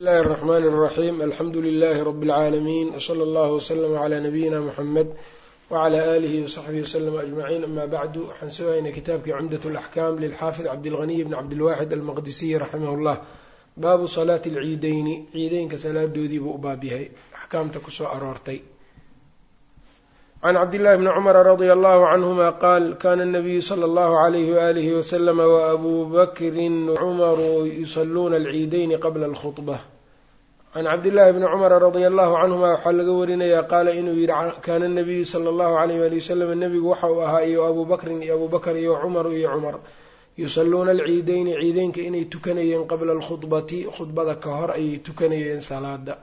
bismillahi الرحmn الرaxيm alxamdu لlh رb العaalمين وslى اllه وslm عlى نabiyina mحamed وعlى آlih وصaxbihi وslm أجmaعيin ama bعdu waxaan sugaynay kitaabkii cumdaة الأxkam lilxaafid cabdالغني bn cabdالwaxid almaqdisiy raximah اllah baabu salaati اlciideyni ciideynka salaadoodii buu u baab yahay axkaamta kusoo aroortay can cabdillahi bni cumara radia allahu canhuma qaal kana nabiyu sala allahu alayhi waalihi wasalama waabuu bakrin cumaru yusaluuna alciideyni qabla alkhudba can cabdillahi bni cumara radia allahu canhuma waxaa laga warinayaa qaala inuu yidhi kaana nabiyu sala allahu alayh waali wasalam nebigu waxa uu ahaa iyo abuu bakrin iyo abuu bakr iyo cumaru iyo cumar yusaluuna alciideyni ciideynka inay tukanayeen qabla alkhudbati khudbada ka hor ayay tukanayeen salaada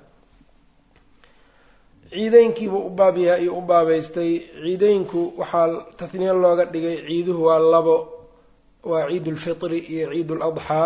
ciideynkiibuu u baab yahay ayuu u baabeystay ciideynku waxaa tahniya looga dhigay ciiduhu waa labo waa ciid ulfitri iyo ciid uladxaa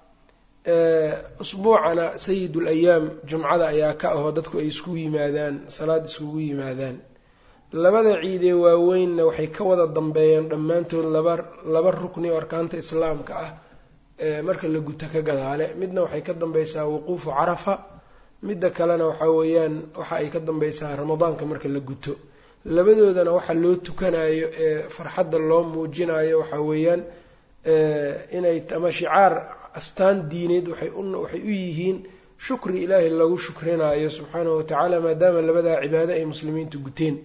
usbuucana sayid ulayaam jumcada ayaa ka ahoo dadku ay iskugu yimaadaan salaad iskugu yimaadaan labada ciidee waaweynna waxay ka wada dambeeyeen dhammaantood laba laba rukni oo arkaanta islaamka ah marka la guto ka gadaale midna waxay ka dambeysaa wuquufu carafa midda kalena waxaa weeyaan waxa ay ka dambeysaa ramadaanka marka la guto labadoodana waxa loo tukanayo ee farxadda loo muujinayo waxaa weeyaan inay ama shicaar astaan diineed waxay waxay u yihiin shukri ilaahay lagu shukrinayo subxaanahu watacaala maadaama labadaa cibaado ay muslimiintu guteen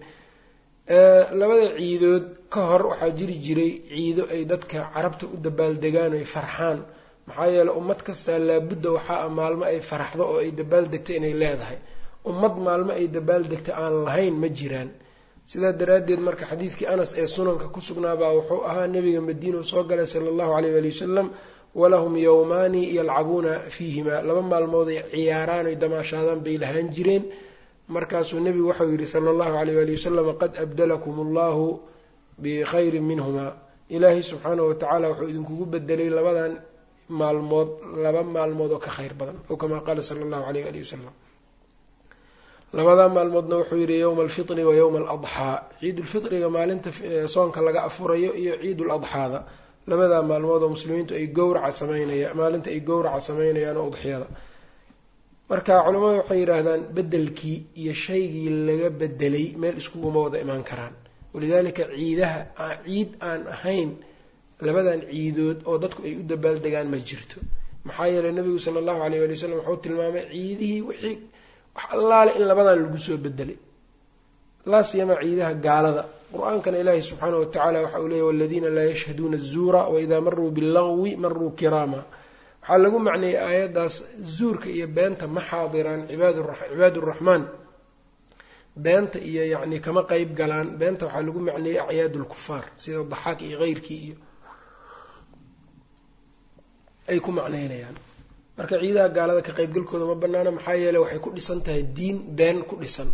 labada ciidood ka hor waxaa jiri jiray ciido ay dadka carabta u dabaaldegaan oy farxaan maxaa yeeley ummad kastaa laabudda waxaa ah maalmo ay faraxdo oo ay dabaaldegto inay leedahay ummad maalmo ay dabaaldegto aan lahayn ma jiraan sidaa daraaddeed marka xadiidkii anas ee sunanka ku sugnaabaa wuxuu ahaa nebiga madiinau soo galay sala allahu caleyh waali wasalam walahum yowmaani yalcabuuna fiihimaa laba maalmood ay ciyaaraan oy damaashaadaan bay lahaan jireen markaasuu nebigu waxau yidhi sala allahu caleyh waali wasalam qad abdalakum allahu bikhayrin minhumaa ilaahay subxaanahu watacaala wuxuu idinkugu bedelay labadan maalmood laba maalmood oo ka khayr badan oo kamaa qaala sala allahu aleyh ali wasalam labadaa maalmoodna wuxuu yidhi yowma alfitri wa yowma aladxaa ciidulfitriga maalinta soonka laga afurayo iyo ciiduladxaada labadaa maalmood oo muslimiintu ay gowraca sameynaya maalinta ay gowraca sameynayaan oo udxiyada marka culimmadu waxay yidhaahdaan bedelkii iyo shaygii laga bedelay meel iskuguma wada imaan karaan walidaalika ciidaha ciid aan ahayn labadan ciidood oo dadku ay u dabaaldegaan ma jirto maxaa yeeley nabigu sala allahu aleyh wali wasalam wuxuu tilmaamay ciidihii wixii wax allaale in labadan lagu soo bedelay laa siyama ciidaha gaalada qur-aankana ilaahi subxaana watacaala waxa uu leeyay waladiina laa yashhaduuna azuura waidaa maruu billagwi maruu kiraama waxaa lagu macneeyey aayaddaas zuurka iyo beenta ma xaadiraan cibaad uraxmaan beenta iyo yacni kama qeyb galaan beenta waxaa lagu macneeyey acyaad lkufaar sida daxaak iyo keyrkii iyo ay ku macneynayaan marka ciidaha gaalada ka qeybgalkooda ma banaana maxaa yeeley waxay ku dhisan tahay diin been ku dhisan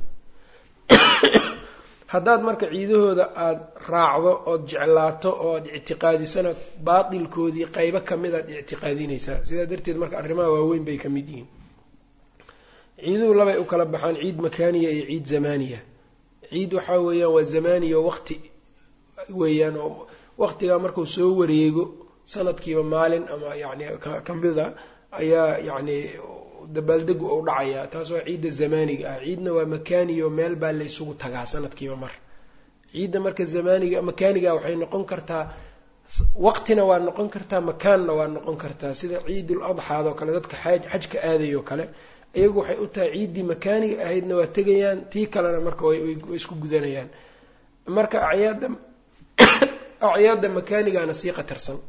haddaad marka ciidahooda aada raacdo ood jeclaato oo aad ictiqaadisana baatilkoodii qeybo kamid aad ictiqaadinaysaa sidaa darteed marka arrimaha waaweyn bay ka mid yihiin ciiduhu labay u kala baxaan ciid makaaniya iyo ciid zamaaniya ciid waxaa weeyaan waa zamaaniya waqti weeyaan oo waqtigaa markuu soo wareego sanadkiiba maalin ama yacni kamida ayaa yacni dabaaldegu ou dhacayaa taas waa ciidda zamaaniga ah ciidna waa makaaniya oo meel baa laysugu tagaa sanadkiiba mar ciidda marka zamaaniga makaaniga waxay noqon kartaa waqtina waa noqon kartaa makaanna waa noqon kartaa sida ciidul adxaadoo kale dadka xaaj xajka aadayoo kale iyagu waxay u tahay ciiddii makaaniga ahaydna waa tegayaan tii kalena marka way isku gudanayaan marka acyaadda acyaadda makaanigana sii qatarsan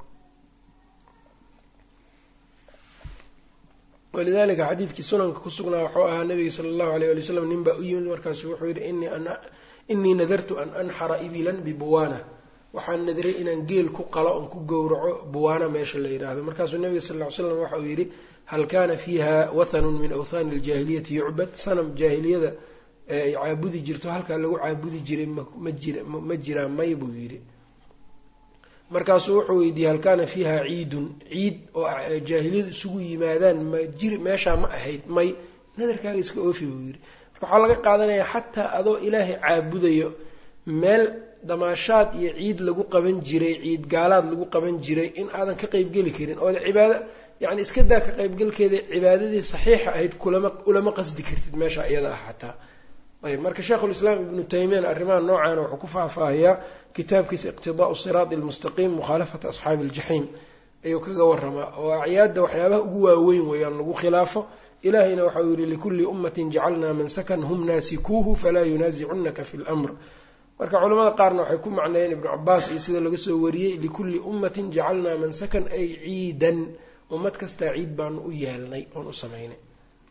walidalika xadiidkii sunanka ku sugnaa wuxuu ahaa nabiga sala allahu aleyh ali wasalam nin baa u yimid markaasu wuxuu yidhi innii nadartu an anxara ibilan bibuwaana waxaan nadiray inaan geel ku qalo oon ku gowraco buwaana meesha la yidhaahdo markaasuu nabiga sal ly slam waxa uu yidhi hal kaana fiiha wathanun min awthaani aljaahiliyati yucbad sanam jaahiliyada ay caabudi jirto halkaa lagu caabudi jiray ma jiraa may buu yidhi markaasuu wuxuu weydiiyey hal kaana fiiha ciidun ciid oo jaahiliyadu isugu yimaadaan ma jiri meeshaa ma ahayd may nadarkaaga iska oofi buu yidhi marka waxaa laga qaadanayaa xataa adoo ilaahay caabudayo meel damaashaad iyo ciid lagu qaban jiray ciid gaalaad lagu qaban jiray in aadan ka qeybgeli karin oo cibaado yacni iska daa ka qaybgalkeeda cibaadadii saxiixa ahayd kulama ulama qasdi kartid meesha iyada ah xataa ayb marka sheikhulislaam ibnu taymiyana arrimaha noocaana wuxuu ku faahfaahiyaa kitaabkiisa iqtidaau siraadi almustaqiim mukhaalafata asxaabi aljaxiim ayuu kaga waramaa oo acyaadda waxyaabaha ugu waaweyn weeyaan lagu khilaafo ilahayna waxa uu yihi likulli ummatin jacalnaa mansakan hum naasikuuhu falaa yunaasicunaka fi lmr marka culamada qaarna waxay ku macneeyeen ibnu cabaas iyo sida laga soo wariyey likulli ummatin jacalnaa mansakan ay ciidan ummad kastaa ciid baanu u yeelnay oon u samaynay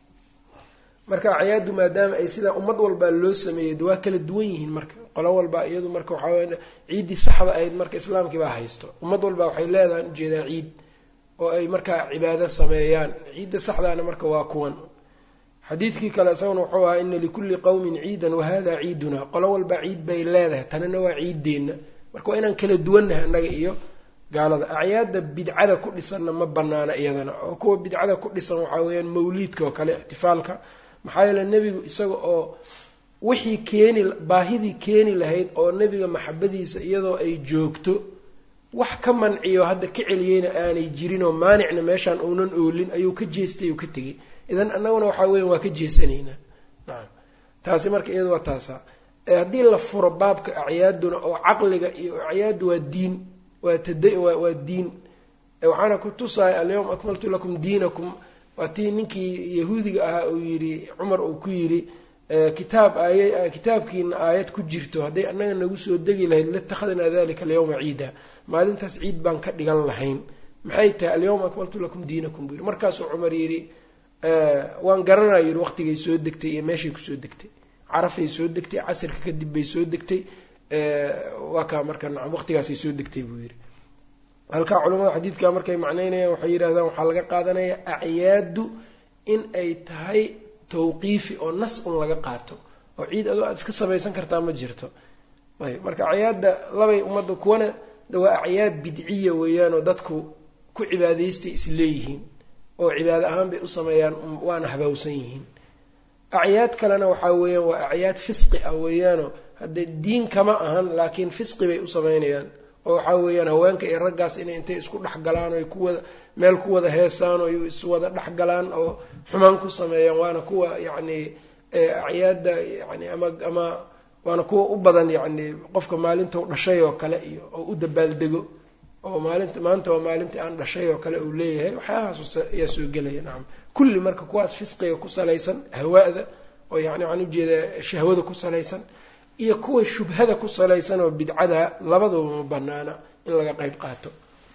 marka acyaaddu maadaama ay sidaa ummad walbaa loo sameeyey de waa kala duwan yihiin marka qolo walba iyadu marka waxaa ciiddii saxda ahayd marka islaamkii baa haysto ummad walba waxay leedahay ujeedaa ciid oo ay markaa cibaado sameeyaan ciidda saxdaana marka waa kuwan xadiidkii kale isaguna wuxuu ahaa ina likulli qowmin ciidan wahada ciiduna qolo walba ciid bay leedahay tanina waa ciiddeenna marka waa inaan kala duwannahay annaga iyo gaalada acyaadda bidcada ku dhisanna ma banaana iyadana oo kuwa bidcada ku dhisan waxaa weeyaan mawliidka oo kale ixtifaalka maxaa yeele nebigu isaga oo wixii keeni baahidii keeni lahayd oo nebiga maxabadiisa iyadoo ay joogto wax ka manciyo hadda ka celiyeyna aanay jirinoo maanicna meeshaan uunan oolin ayuu ka jeestay uu ka tegey idan annaguna waxaa weyan waa ka jeesanaynaa nacam taasi marka iyada waa taasa haddii la furo baabka acyaaduna oo caqliga iyo acyaaddu waa diin waa tada waa diin waxaana ku tusaya alyawma akmaltu lakum diinakum waa tii ninkii yahuudiga ahaa uu yidhi cumar uu ku yidhi kitaab aaya kitaabkiina aayad ku jirto hadday annaga nagu soo degi lahayd latakhadnaa dalika alyawma ciida maalintaas ciid baan ka dhigan lahayn maxay tahay alyawma akmaltu lakum diinakum buu yidhi markaasuu cumar yidhi waan garanaya yidhi waqtigay soo degtay iyo meeshay kusoo degtay carafay soo degtay casirka kadib bay soo degtay waa kaa marka nacam waqtigaasay soo degtay buu yidhi halkaa culamada xadiidka markay macneynayaan waxay yidhahdaan waxaa laga qaadanaya acyaaddu in ay tahay tawqiifi oo nas un laga qaato oo ciid adoo aada iska samaysan kartaa ma jirto ayb marka acyaadda labay ummadda kuwana waa acyaad bidciya weeyaanoo dadku ku cibaadaystay isleeyihiin oo cibaado ahaan bay u sameeyaan waana habawsan yihiin acyaad kalena waxaa weeyaan waa acyaad fisqi ah weeyaanoo haddee diin kama ahan laakiin fisqi bay u sameynayaan oo waxaa weeyaan haweenka iyo raggaas inay intay isku dhex galaan oo kuwada meel ku wada heesaan oo iswada dhex galaan oo xumaan ku sameeyaan waana kuwa yacni acyaadda yani ama ama waana kuwa u badan yacni qofka maalinta dhashay oo kale iyo oo u dabaaldego oo maalinta maanta waa maalintii aan dhashay oo kale uu leeyahay waxyaahaas ayaa soo gelaya nacam kulli marka kuwaas fisqiga ku salaysan hawaada oo yani waxaan ujeedaa shahwada ku salaysan iyo kuwa shubhada ku salaysan oo bidcada labaduba ma banaana in laga qeyb qaato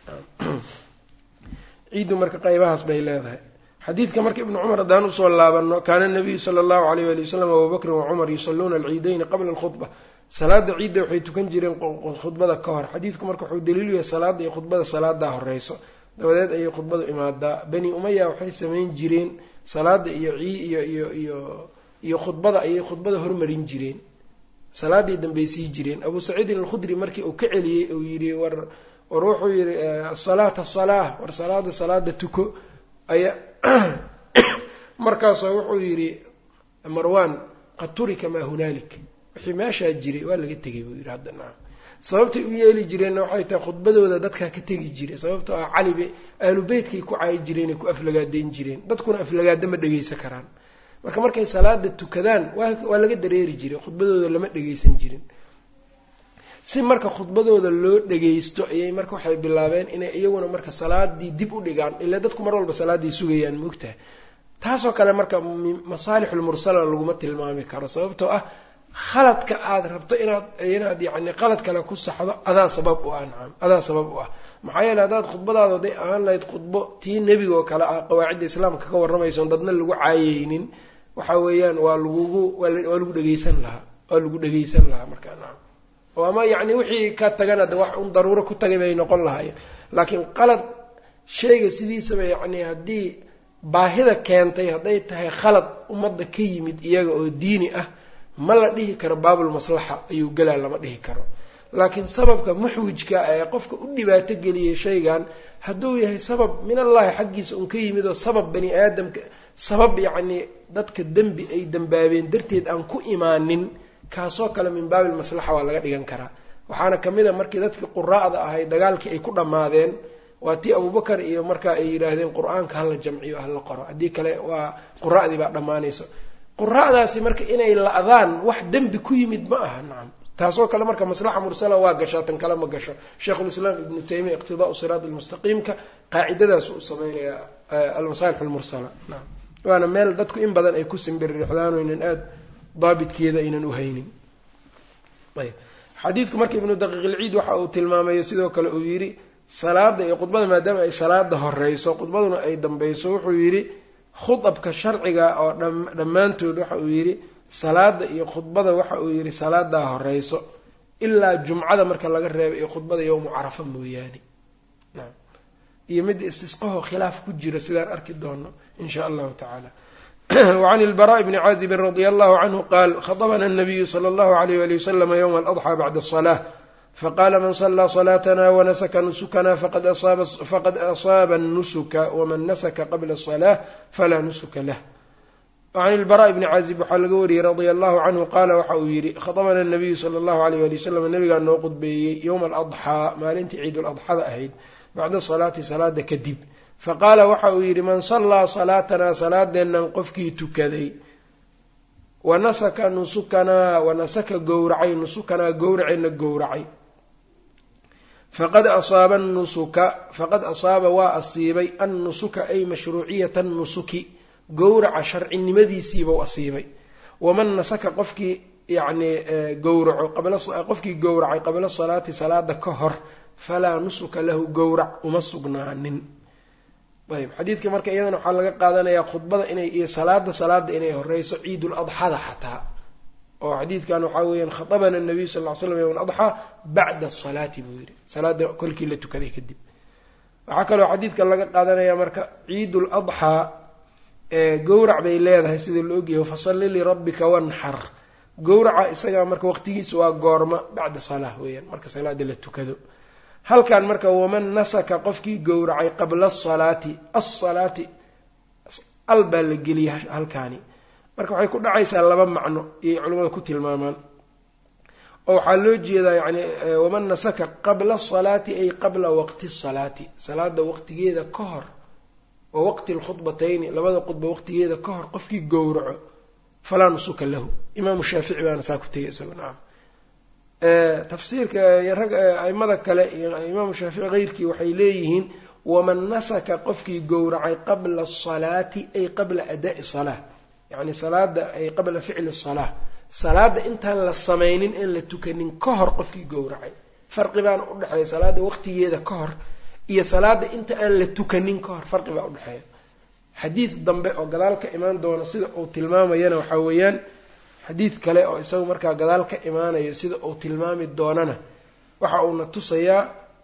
ciiddu marka qeybahaas bay leedahay xadiidka marka ibnu cumar haddaan usoo laabano kaana nabiyu sala allahu alayh wali wasalam abubakrin wacumar yusaluuna alciidayni qabla alkhudba salaada ciidda waxay tukan jireen khudbada ka hor xadiidku marka wuxuu daliilu yahay salaada iyo khudbada salaadaa horeyso dabadeed ayay khudbadu imaadaa bani umaya waxay samayn jireen salaada iyo iyo iyo iyo iyo khudbada ayay khudbada hormarin jireen salaaday dambaysii jireen abuu saciidin alkhudri markii uu ka celiyey uu yidhi war war wuxuu yidhi asalaata asalaa war salaada salaada tuko ayaa markaasoo wuxuu yidhi marwan qad turika maa hunaalik wixii meeshaa jiray waa laga tegay buu yidhi hadda nacam sababtay u yeeli jireenna waxay tahay khudbadooda dadkaa ka tegi jiray sababtoo ah calibe ahlu beytkay ku caayi jireenay ku aflagaadeyn jireen dadkuna aflagaada ma dhegeysan karaan marka markay salaada tukadaan waa laga dareeri jiray khudbadooda lama dhegeysan jirin si marka khudbadooda loo dhageysto ayay marka waxay bilaabeen inay iyaguna marka salaadii dib u dhigaan ilaa dadku mar walba salaaday sugayaan moogtaha taasoo kale marka masaalixulmursala laguma tilmaami karo sababtoo ah khaladka aada rabto inaad inaad yacni qalad kale ku saxdo adaa sabab u ah nacam adaa sabab u ah maxaa yeele haddaad khudbadaada haday ahaan lahayd khudbo tii nebiga oo kale ah qawaacidda islaamka ka warramaysoon dadna lagu caayeynin waxa weeyaan waa lagugu waa lagu dhegeysan lahaa waa lagu dhegeysan lahaa markaa nacam oo ama yacni wixii ka tagana de wax un daruuro ku tagay bay noqon lahaayeen laakiin qalad shayga sidiisaba yacni haddii baahida keentay hadday tahay khalad ummadda ka yimid iyaga oo diini ah ma la dhihi karo baabulmaslaxa ayuu gelaa lama dhihi karo laakiin sababka muxwijka ee qofka u dhibaato geliyay shaygan hadduu yahay sabab min allahi xaggiisa un ka yimid oo sabab bani aadamka sabab yacni dadka dembi ay dembaabeen darteed aan ku imaanin kaasoo kale min baabil maslaxa waa laga dhigan karaa waxaana ka mid a markii dadkii quraa'da ahay dagaalkii ay ku dhammaadeen waa tii abubakar iyo markaa ay yidhaahdeen qur-aanka hala jamciyo hala qoro haddii kale waa qura'dii baa dhammaanayso qura'daasi marka inay la-daan wax dembi ku yimid ma aha nacam taasoo kale marka maslaxa mursala waa gashaa tan kale ma gasho sheikhulislaam ibnu taymiya iqtidaau siraat almustaqiimka qaacidadaas u sameynaya almasaalix almursala naam waana meel dadku in badan ay ku simbirrixdaan oynan aada daabitkeeda aynan u haynin ayb xadiidku marka ibnu daqiiq ilciid waxa uu tilmaamayo sidoo kale uu yidhi salaada iyo khudbada maadaama ay salaada horeyso khudbaduna ay dambeyso wuxuu yidhi khudabka sharciga oo dhammaantood waxa uu yidhi salaada iyo khudbada waxa uu yidhi salaadaa horeyso ilaa jumcada marka laga reebo iyo khudbada yowmu carafa mooyaane iyo midda istisqaho khilaaf ku jira sidaan arki doono in sha allahu tacaala wacan ilbaraaءi bni caazibin radia allahu canhu qaal khaطbna الnabiyu slى اllahu عalayh wali waslama ywma aladxى bacda الصlaة faqala man صlىa صlaatna wanasaka nusukana faqad asaaba الnusuka wman nasaka qabla الصlaة falaa nusuka lah wacan ilbaraaءi bni caazib waxaa laga wariyey radia allahu canhu qaala waxa uu yidhi khaطbna الnabiyu slى اllahu عalayh wali wasalam nabigaa noo qudbeeyey ywma aladxىa maalintii ciid ladxada ahayd bacda salaati salaada kadib faqaala waxa uu yidhi man sallaa salaatanaa salaadeennan qofkii tukaday wa nasaka nusukanaa wa nasaka gowracay nusukanaa gowraceenna gowracay faqad asaaba nusuka faqad asaaba waa asiibay annusuka ay mashruuciyata nusuki gowraca sharcinimadiisiibau asiibay waman nasaka qofkii yacnii gowraco qofkii gowracay qabla salaati salaada ka hor falaa nusuka lahu gowrac uma sugnaanin ayb xadiidka marka iyadana waxaa laga qaadanayaa khudbada inay iyo salaada salaada inay horeyso ciidul adxada xataa oo xadiidkan waxaa weeyaan khatabana nabiyu sal ly slam yowm adxaa bacda asalaati buu yidhi salaada kolkii la tukaday kadib waxaa kaloo xadiidkan laga qaadanayaa marka ciidul adxaa gowrac bay leedahay sida la ogyahay fasalli lirabbika wanxar gowraca isagaa marka waqtigiisa waa goorma bacda salaa weeyaan marka salaada la tukado halkan marka waman nasaka qofkii gowracay qabla asalaati asalaati al baa la geliyay halkaani marka waxay ku dhacaysaa laba macno iyay culimmada ku tilmaamaan oo waxaa loo jeedaa yani waman nasaka qabla asalaati ay qabla waqti asalaati salaada waqtigeeda ka hor wa waqti alkhudbatayni labada khudba waqtigeeda ka hor qofkii gowraco falaa nusuka lahu imaamu shaafici baana saa ku tegay isago nacam tafsiirka rag aimada kale iyo imaamu shaafici keyrkii waxay leeyihiin waman nasaka qofkii gowracay qabla asalaati ay qabla adaa'i salaa yacni salaada ay qabla ficli salaa salaada intaan la samaynin in la tukanin ka hor qofkii gowracay farqi baana udhexeeya salaada waqtigeeda ka hor iyo salaada inta aan la tukanin ka hor farqi baa udhexeeya xadiid dambe oo gadaal ka imaan doona sida uu tilmaamayana waxaa weeyaan xadiid kale oo isagu markaa gadaal ka imaanayo sida uu tilmaami doonana waxa uuna tusayaa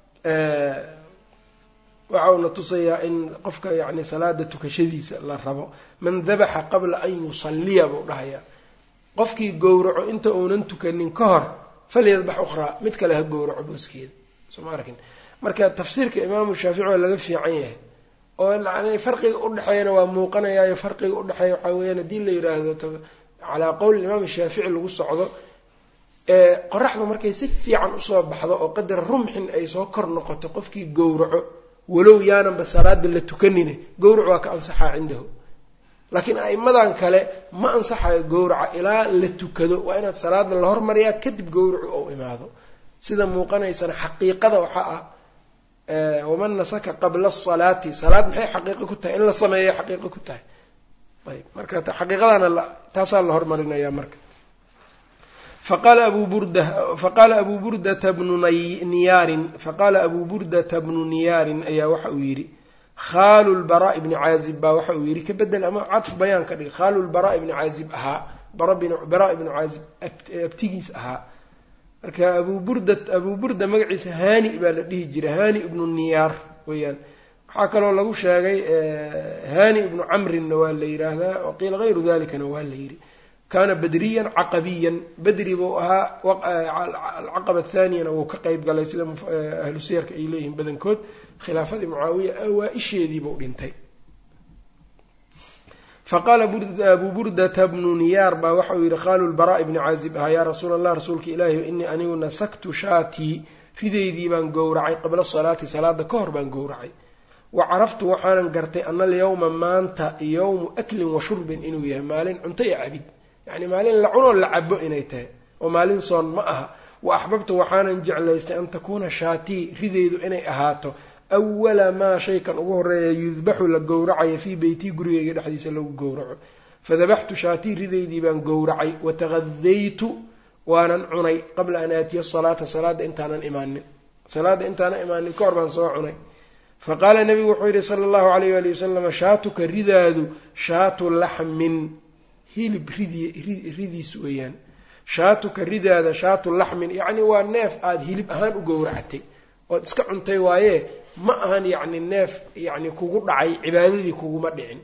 waxa uuna tusayaa in qofka yacni salaada tukashadiisa la rabo man dabaxa qabla an yusalliya buu dhahayaa qofkii gowraco inta uunan tukanin ka hor falyadbax ukhraa mid kale ha gowraco booskeeda soo ma arkin marka tafsiirka imaamu shaafici waa laga fiican yahay oo yani farqiga udhexeeyana waa muuqanayaayo farqiga udhexeeya waxaa weyaan haddii la yidhaahdo calaa qowli imaam shaafici lagu socdo qoraxda markay si fiican usoo baxdo oo qadar rumxin ay soo kor noqoto qofkii gowraco walow yaananba salaada la tukanine gowrac waa ka ansaxaa cindahu laakiin a'imadan kale ma ansaxayo gowraca ilaa la tukado waa inaad salaada la hormariyaa kadib gowracu ou imaado sida muuqanaysana xaqiiqada waxaa ah waman nasaka qabla asalaati salaad maxay xaqiiqo ku tahay in la sameeya xaqiiqo ku tahay ayb marka xaqiiqadana taasaa la hormarinaya marka faqaala abu burda faqaala abuu burdata bnu niyaarin faqaala abuu burdata bnu niyaarin ayaa waxa uu yidhi khaalu lbaraa'i bni caazib baa waxa uu yidhi ka bedel ama cadf bayaan ka dhig khaalu lbaraa'i bni caazib ahaa baraa ibnu caazib abtigiis ahaa marka abuu burda abuu burda magaciisa haani baa la dhihi jiray haani ibnu niyaar weeyaan waxaa kaloo lagu sheegay haani ibnu camrinna waa la yidhaahdaa waqiila hayru dalikana waa la yidhi kaana badriyan caqabiyan badri buu ahaa alcaqaba athaaniyana wuu ka qeyb galay sida ahlu siyarka ay leeyihiin badankood khilaafadii mucaawiya awaa-isheediibuu dhintay faqaala abuu burdata bnu niyaar baa waxa uu yidhi qaaluu lbaraa'i bni caazib ahaa yaa rasuula allah rasuulka ilaahi inii anigu nasaktu shaatii ridaydii baan gowracay qabla salaati salaada ka hor baan gowracay wa caraftu waxaanan gartay ana alyawma maanta yowmu aklin wa shurbin inuu yahay maalin cunto iyo cabid yacni maalin la cunoo la cabo inay tahay oo maalin soon ma aha wa axbabtu waxaanan jeclaystay an takuuna shaatii ridaydu inay ahaato awala maa shaykan ugu horeeya yudbaxu la gowracayo fii beytii gurigayga dhexdiisa lagu gowraco fadabaxtu shaatii ridaydii baan gowracay wataqadaytu waanan cunay qabla an aatiya asalaata salaada intaanan imaanin salaada intaanan imaanin ka hor baan soo cunay fa qaala nabigu wuxuu yidhi sala allahu alayh waali wasalam shaatuka ridaadu shaatu laxmin hilib ridiis weeyaan shaatuka ridaada shaatu laxmin yacni waa neef aada hilib ahaan u gowractay ood iska cuntay waaye ma ahan yacni neef yacni kugu dhacay cibaadadii kuguma dhicin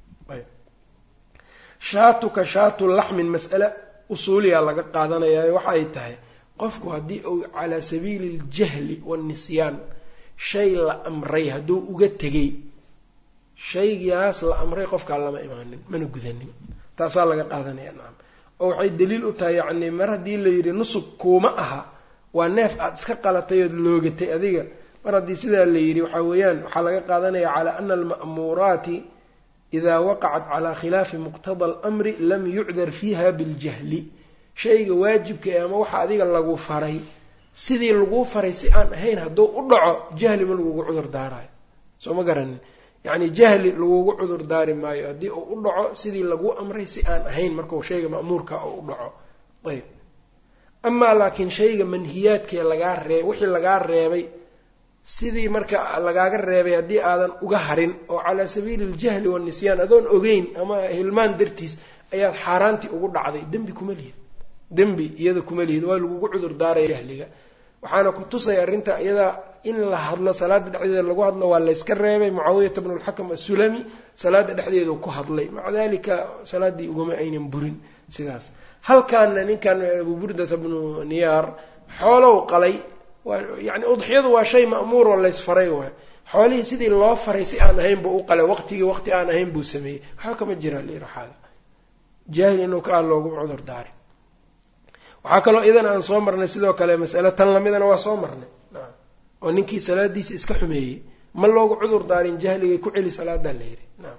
shaatuka shaatu laxmin mas'ale usuuliyaa laga qaadanayaa waxa ay tahay qofku haddii uu calaa sabiili aljahli waannisyaan shay la amray hadduu uga tegay shaygaas la amray qofkaa lama imaanin mana gudanin taasaa laga qaadanaya nacam oo waxay daliil u tahay yacni mar haddii la yidhi nusug kuuma aha waa neef aada iska qalatay ood loogatay adiga mar haddii sidaa la yidhi waxaa weeyaan waxaa laga qaadanaya calaa ana alma'muuraati idaa waqacat calaa khilaafi muqtada alamri lam yucdar fiiha biljahli shayga waajibka ee ama waxa adiga lagu faray sidii laguu faray si aan ahayn hadduu u dhaco jahli ma lagugu cudur daarayo soo ma garanin yacni jahli lagugu cudur daari maayo haddii uu u dhaco sidii laguu amray si aan ahayn markuu shayga ma'muurka uu u dhaco ayb amaa laakiin shayga manhiyaadkee lagaa reeb wixii lagaa reebay sidii marka lagaaga reebay haddii aadan uga harin oo calaa sabiili aljahli waannisyaan adoon ogeyn ama hilmaan dartiis ayaad xaaraantii ugu dhacday dembi kuma lihid dembi iyada kuma lihid waa lagugu cudur daaraya jahliga waxaana ku tusaya arrinta iyadaa in la hadlo salaada dhexdeeda lagu hadlo waa layska reebay mucaawiyata bnu lxakam assulami salaada dhexdeedu ku hadlay maca dalika salaaddii ugama aynan burin sidaas halkaana ninkan abu burdata bnu niyaar xoolow qalay yani udxiyadu waa shay ma'muur oo laysfaray waay xoolihii sidii loo faray si aan ahayn buu u qalay waqtigii waqti aan ahayn buu sameeyey waxba kama jiraan liiraxaaga jaahil inuu ka ah loogu cudur daari waxaa kaloo idan aan soo marnay sidoo kale mas'ale tan lamidana waa soo marnay oo ninkii salaadiisa iska xumeeyey ma loogu cudur daarin jahligay ku celi salaadaa la yidhi naam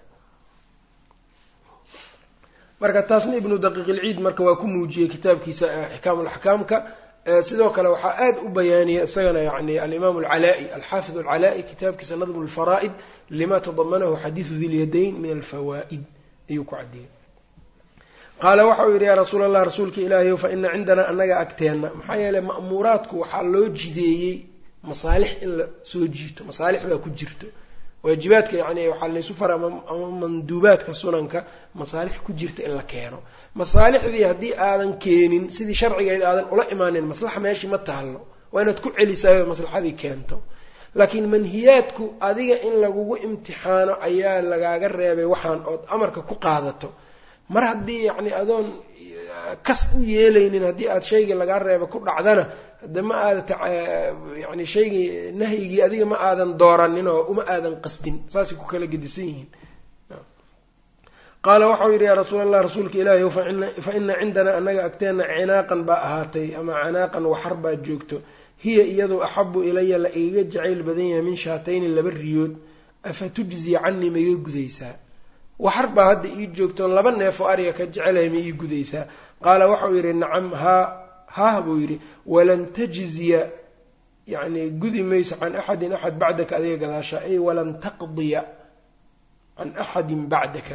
marka taasna ibnu daqiiqilciid marka waa ku muujiyey kitaabkiisa ixkaam alaxkaamka sidoo kale waxaa aada u bayaaniyay isagana yani alimaam alcalaa-i alxaafid alcalaa-i kitaabkiisa nadmu lfaraa'id lima tadamanahu xadiidu dilyadayn min alfawaa'id ayuu ku cadiyey qaala waxa uu yidhi yaa rasuul allah rasuulka ilaahayow fa ina cindanaa annaga agteenna maxaa yeeley ma'muuraadku waxaa loo jideeyey masaalix in la soo jiito masaalix baa ku jirto waajibaadka yani waxaa laysu fara ama manduubaadka sunanka masaalix ku jirta in la keeno masaalixdii haddii aadan keenin sidii sharcigeed aadan ula imaanin maslaxa meeshii ma taallo waa inaad ku celisaayo maslaxadii keento laakiin manhiyaadku adiga in lagugu imtixaano ayaa lagaaga reebay waxaan ood amarka ku qaadato mar haddii yacni adoon kas u yeelaynin haddii aada shaygii lagaa reeba ku dhacdana de ma aada yani shaygii nahyigii adiga ma aadan dooranin oo uma aadan qasdin saasay ku kala gedisan yihiin qaala waxau yidhi yaa rasuul allah rasuulka ilaahi fa ina cindanaa annaga agteenna cinaaqan baa ahaatay ama canaaqan waxar baa joogto hiya iyadu axabu ilaya la igaga jacayl badan yahay min shaatayni laba riyood afa tujzii canii ma iga gudaysaa waxar baa hadda ii joogto laba neefoo ariga ka jecelahay ma ii gudaysaa qaala waxau yidhi nacam haa haah buu yidhi walan tajziya yani gudi mayso can axadin axad bacdaka adiga gadaasha ay walan taqdiya can axadin bacdaka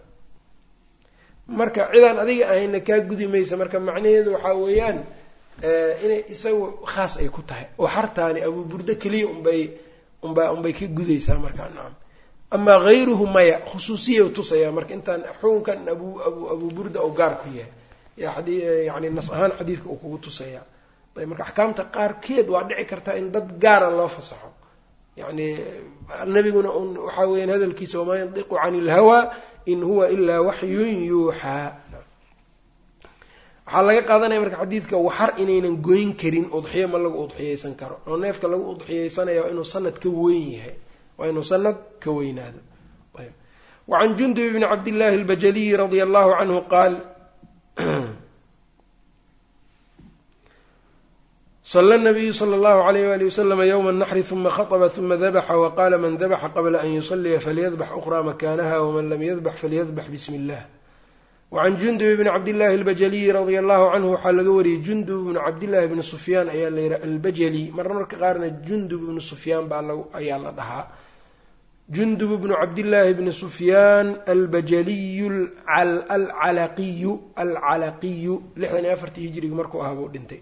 marka cidaan adiga ahayna kaa gudi maysa marka macnaheedu waxaa weeyaan inay isagu khaas ay ku tahay oo xartaani abuu burdo keliya unbay unba unbay ka gudaysaa markaa nacam amaa hayruhu maya khusuusiya tusaya marka intaan xukunkan abu abu abuu burda oo gaar ku yahay yani nas ahaan xadiidka uu kugu tusaya ayb marka axkaamta qaarkeed waa dhici kartaa in dad gaara loo fasaxo yani nabiguna un waxaa weyaan hadalkiisa wamaa yandiqu cani ilhawaa in huwa ilaa waxyun yuuxaa waxaa laga qaadanaya marka xadiidka waxar inaynan goyn karin udxiyo ma lagu udxiyeysan karo oo neefka lagu udxiyeysanaya waa inuu sanad ka weyn yahay waa inuu sanad ka weynaado wacan jundub bni cabdillaahi albajaliyi radia allahu canhu qaal sala nabiyu sala allahu alayh wali wasalama yowma naxri huma khaطba huma dabaxa waqaala man dabaxa qabla an yusaliya falyadbax ukhraa makaanaha waman lam yadbax falyadbax bismi illah wacan jundub bni cabdillahi albajaliyi radia allahu canhu waxaa laga wariyey jundub bni cabdillahi bni sufyaan ayaa la yihi albajali marmarka qaarna jundub ibni sufyaan baa ayaa la dhahaa jundub bnu cabdillaahi bni sufyaan albajaliyu alcalaqiyu alcalaqiyu lixdan iyo afartii hijrigi markuu ahaa buu dhintay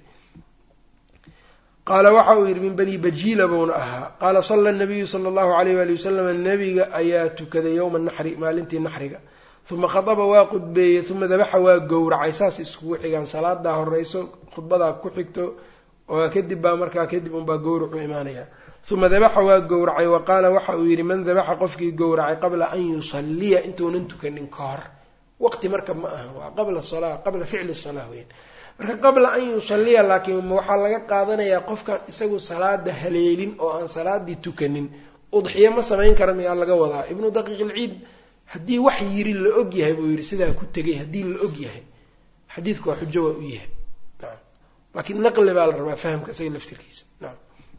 qaala waxa uu yidhi min bani bajiila buuna ahaa qaala sala nabiyu sala allahu alayh wali wasalam nebiga ayaa tukaday yowma naxri maalintii naxriga uma khadaba waa qudbeeyey uma dabaxa waa gowracay saas iskugu xigaan salaadaa horeyso khudbadaa ku xigto oo kadib baa markaa kadib unbaa gowracu imaanaya uma dabaxa waa gowracay wa qaala waxa uu yidhi man dabaxa qofkii gowracay qabla an yusaliya intuunan tukanin ka hor waqti marka ma aha waa qabla salaa qabla ficli salaa weyn marka qabla an yusaliya laakiin waxaa laga qaadanayaa qofkaan isagu salaada haleelin oo aan salaadii tukanin udxiyo ma samayn kara miyaa laga wadaa ibnu daqiiq ilciid haddii wax yiri la og yahay buu yidhi sidaa ku tegay haddii la og yahay xadiidku waa xujo waa u yahay naam laakiin naqli baa la rabaa fahamka isaga laftirkiisa naam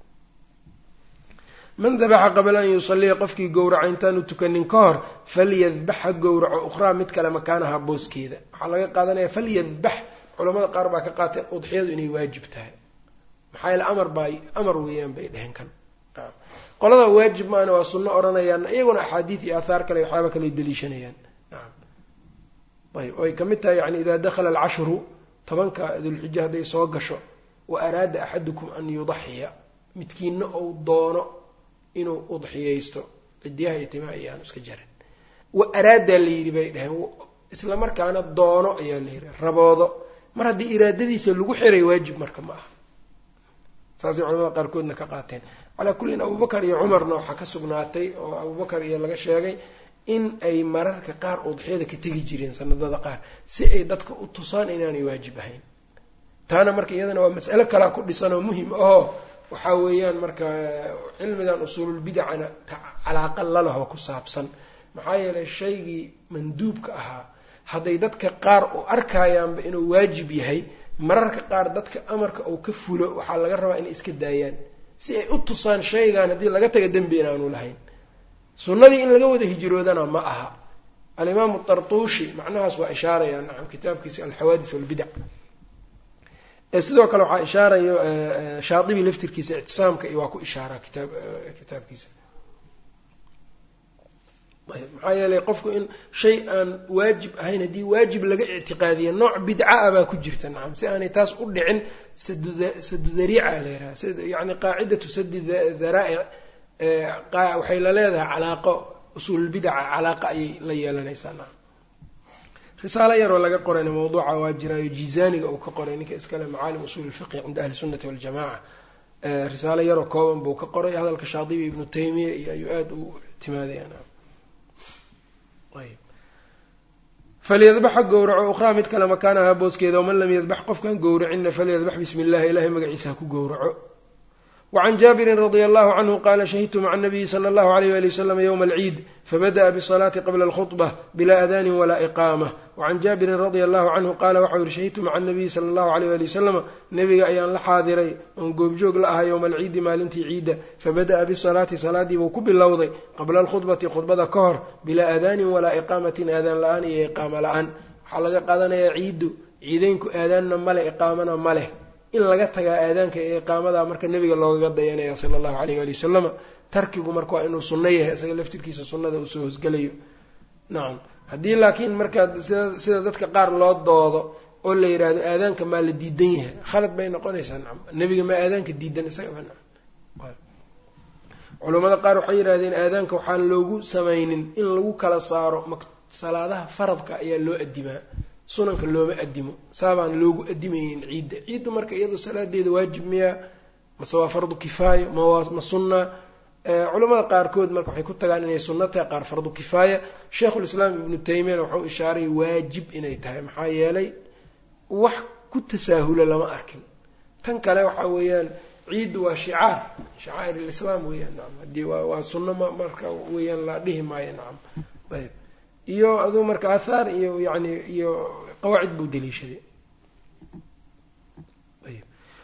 man dabaxa qabla an yusaliya qofkii gowraca intaanu tukanin ka hor falyadbax ha gowraco ukhraa mid kale makaanaha booskeeda waxaa laga qaadanaya falyadbax culamada qaar baa ka qaateen udxiyadu inay waajib tahay maxaa yaele amar baa amar weeyaan bay dheheen kan qolada waajib maana waa sunno odhanayaan iyaguna axaadiid iyo aathaar kale waxyaaba kale daliishanayaan naam ayb oay kamid tahay yani idaa dakhala alcashru tobanka dulxija hadday soo gasho wa araada axadukum an yudaxiya midkiina ou doono inuu udxiyaysto cidiyaha iyo timaha ayaanu iska jarin wa araadaa la yidhi bay dheheen isla markaana doono ayaa la yidhi raboodo mar haddii iraadadiisa lagu xiray waajib marka ma aha saasay culamada qaarkoodna ka qaateen calaa kullin abubakar iyo cumarna waxaa ka sugnaatay oo abubakar iyo laga sheegay in ay mararka qaar udxiyada ka tegi jireen sanadada qaar si ay dadka u tusaan inaanay waajib ahayn taana marka iyadana waa mas'alo kalaa ku dhisan oo muhim ahoo waxaa weeyaan marka cilmigan usuululbidacana calaaqa lalahoo ku saabsan maxaa yeelay shaygii manduubka ahaa hadday dadka qaar u arkayaanba inuu waajib yahay mararka qaar dadka amarka uu ka fulo waxaa laga rabaa inay iska daayaan si ay u tusaan shaygan haddii laga taga dembi inaanu lahayn sunnadii in laga wada hijroodana ma aha alimaamu tartuushi macnahaas waa ishaaraya nacam kitaabkiisa alxawaadis walbidac sidoo kale waxaa ishaarayo shaadibi laftirkiisa ictisaamka iyo waa ku ishaara kitaab kitaabkiisa maxaa yeelay qofku in shay aan waajib ahayn haddii waajib laga ictiqaadiya nooc bidca ah baa ku jirta nacam si aanay taas u dhicin sadu dariica la yiraha yani qaacidatu sadi daraa'ic waxay la leedahay calaaqo usuululbidaca calaaqa ayay la yeelanaysaa nacam risaalo yaroo laga qorayna mawduuca waa jiraayo jizaaniga uu ka qoray ninka iskale macaalim usuul ilfiqi cinda ahli sunnati waljamaca risaalo yaroo kooban buu ka qoray hadalka shaadibi ibnu taymiya iyo ayuu aada u timaadaya nacam falyadbax ha gowraco ukhraa mid kale makaanaha booskeeda waman lam yadbax qofkaan gowracinna falyadbax bismi illahi ilahay magaciisa ha ku gowraco wacan jaabirin radia allahu canhu qaala shahidtu maca anabiyi sala allahu alayh wali wasalam yowma alciid fabada'a bisalaati qabla alkhudbah bilaa adaanin walaa iqaamah wacan jaabirin radia allahu canhu qaala waxau yihi shahidtu maca anabiyi sala allahu alayh wali wasalama nebiga ayaan la xaadiray oon goobjoog la ahaa yowma alciidi maalintii ciidda fabada'a bisalaati salaadiibuu ku bilowday qabla alkhudbati khudbada ka hor bilaa aadaanin walaa iqaamatin aadaan la-aan iyo iqaamo la-aan waxaa laga qaadanayaa ciiddu ciideynku aadaanna male iqaamana ma leh in laga tagaa aadaanka iyo iqaamada marka nebiga loogaga dayanaya sala allahu alayh waali wasalama tarkigu marka waa inuu sunno yahay isaga laftirkiisa sunnada uu soo hosgelayo nacam haddii laakiin markaa sida sida dadka qaar loo doodo oo la yidhaahdo aadaanka maa la diidan yahay khalad bay noqonaysaa nacam nebiga maa aadaanka diidan isagaba nacam culammada qaar waxay yidhahdeen aadaanka waxaan loogu samaynin in lagu kala saaro salaadaha faradka ayaa loo adimaa sunanka looma adimo saabaan loogu adimaynin ciidda ciiddu marka iyadoo salaadeeda waajib miyaa mase waa fardu kifaayo ma sunna culamada qaarkood marka waxay ku tagaan inay sunno tahay qaar fardu kifaaya sheikhulislaam ibnu taymiyana wuxuu ishaaray waajib inay tahay maxaa yeelay wax ku tasaahula lama arkin tan kale waxa weeyaan ciiddu waa shicaar shacaa'ir lislaam weeyaan nacam haddii waa waa sunno ma marka weeyaan la dhihi maayo nacam ayb iyo aduu marka aathaar iyo yani iyo qawaacid buu daliishaday ayb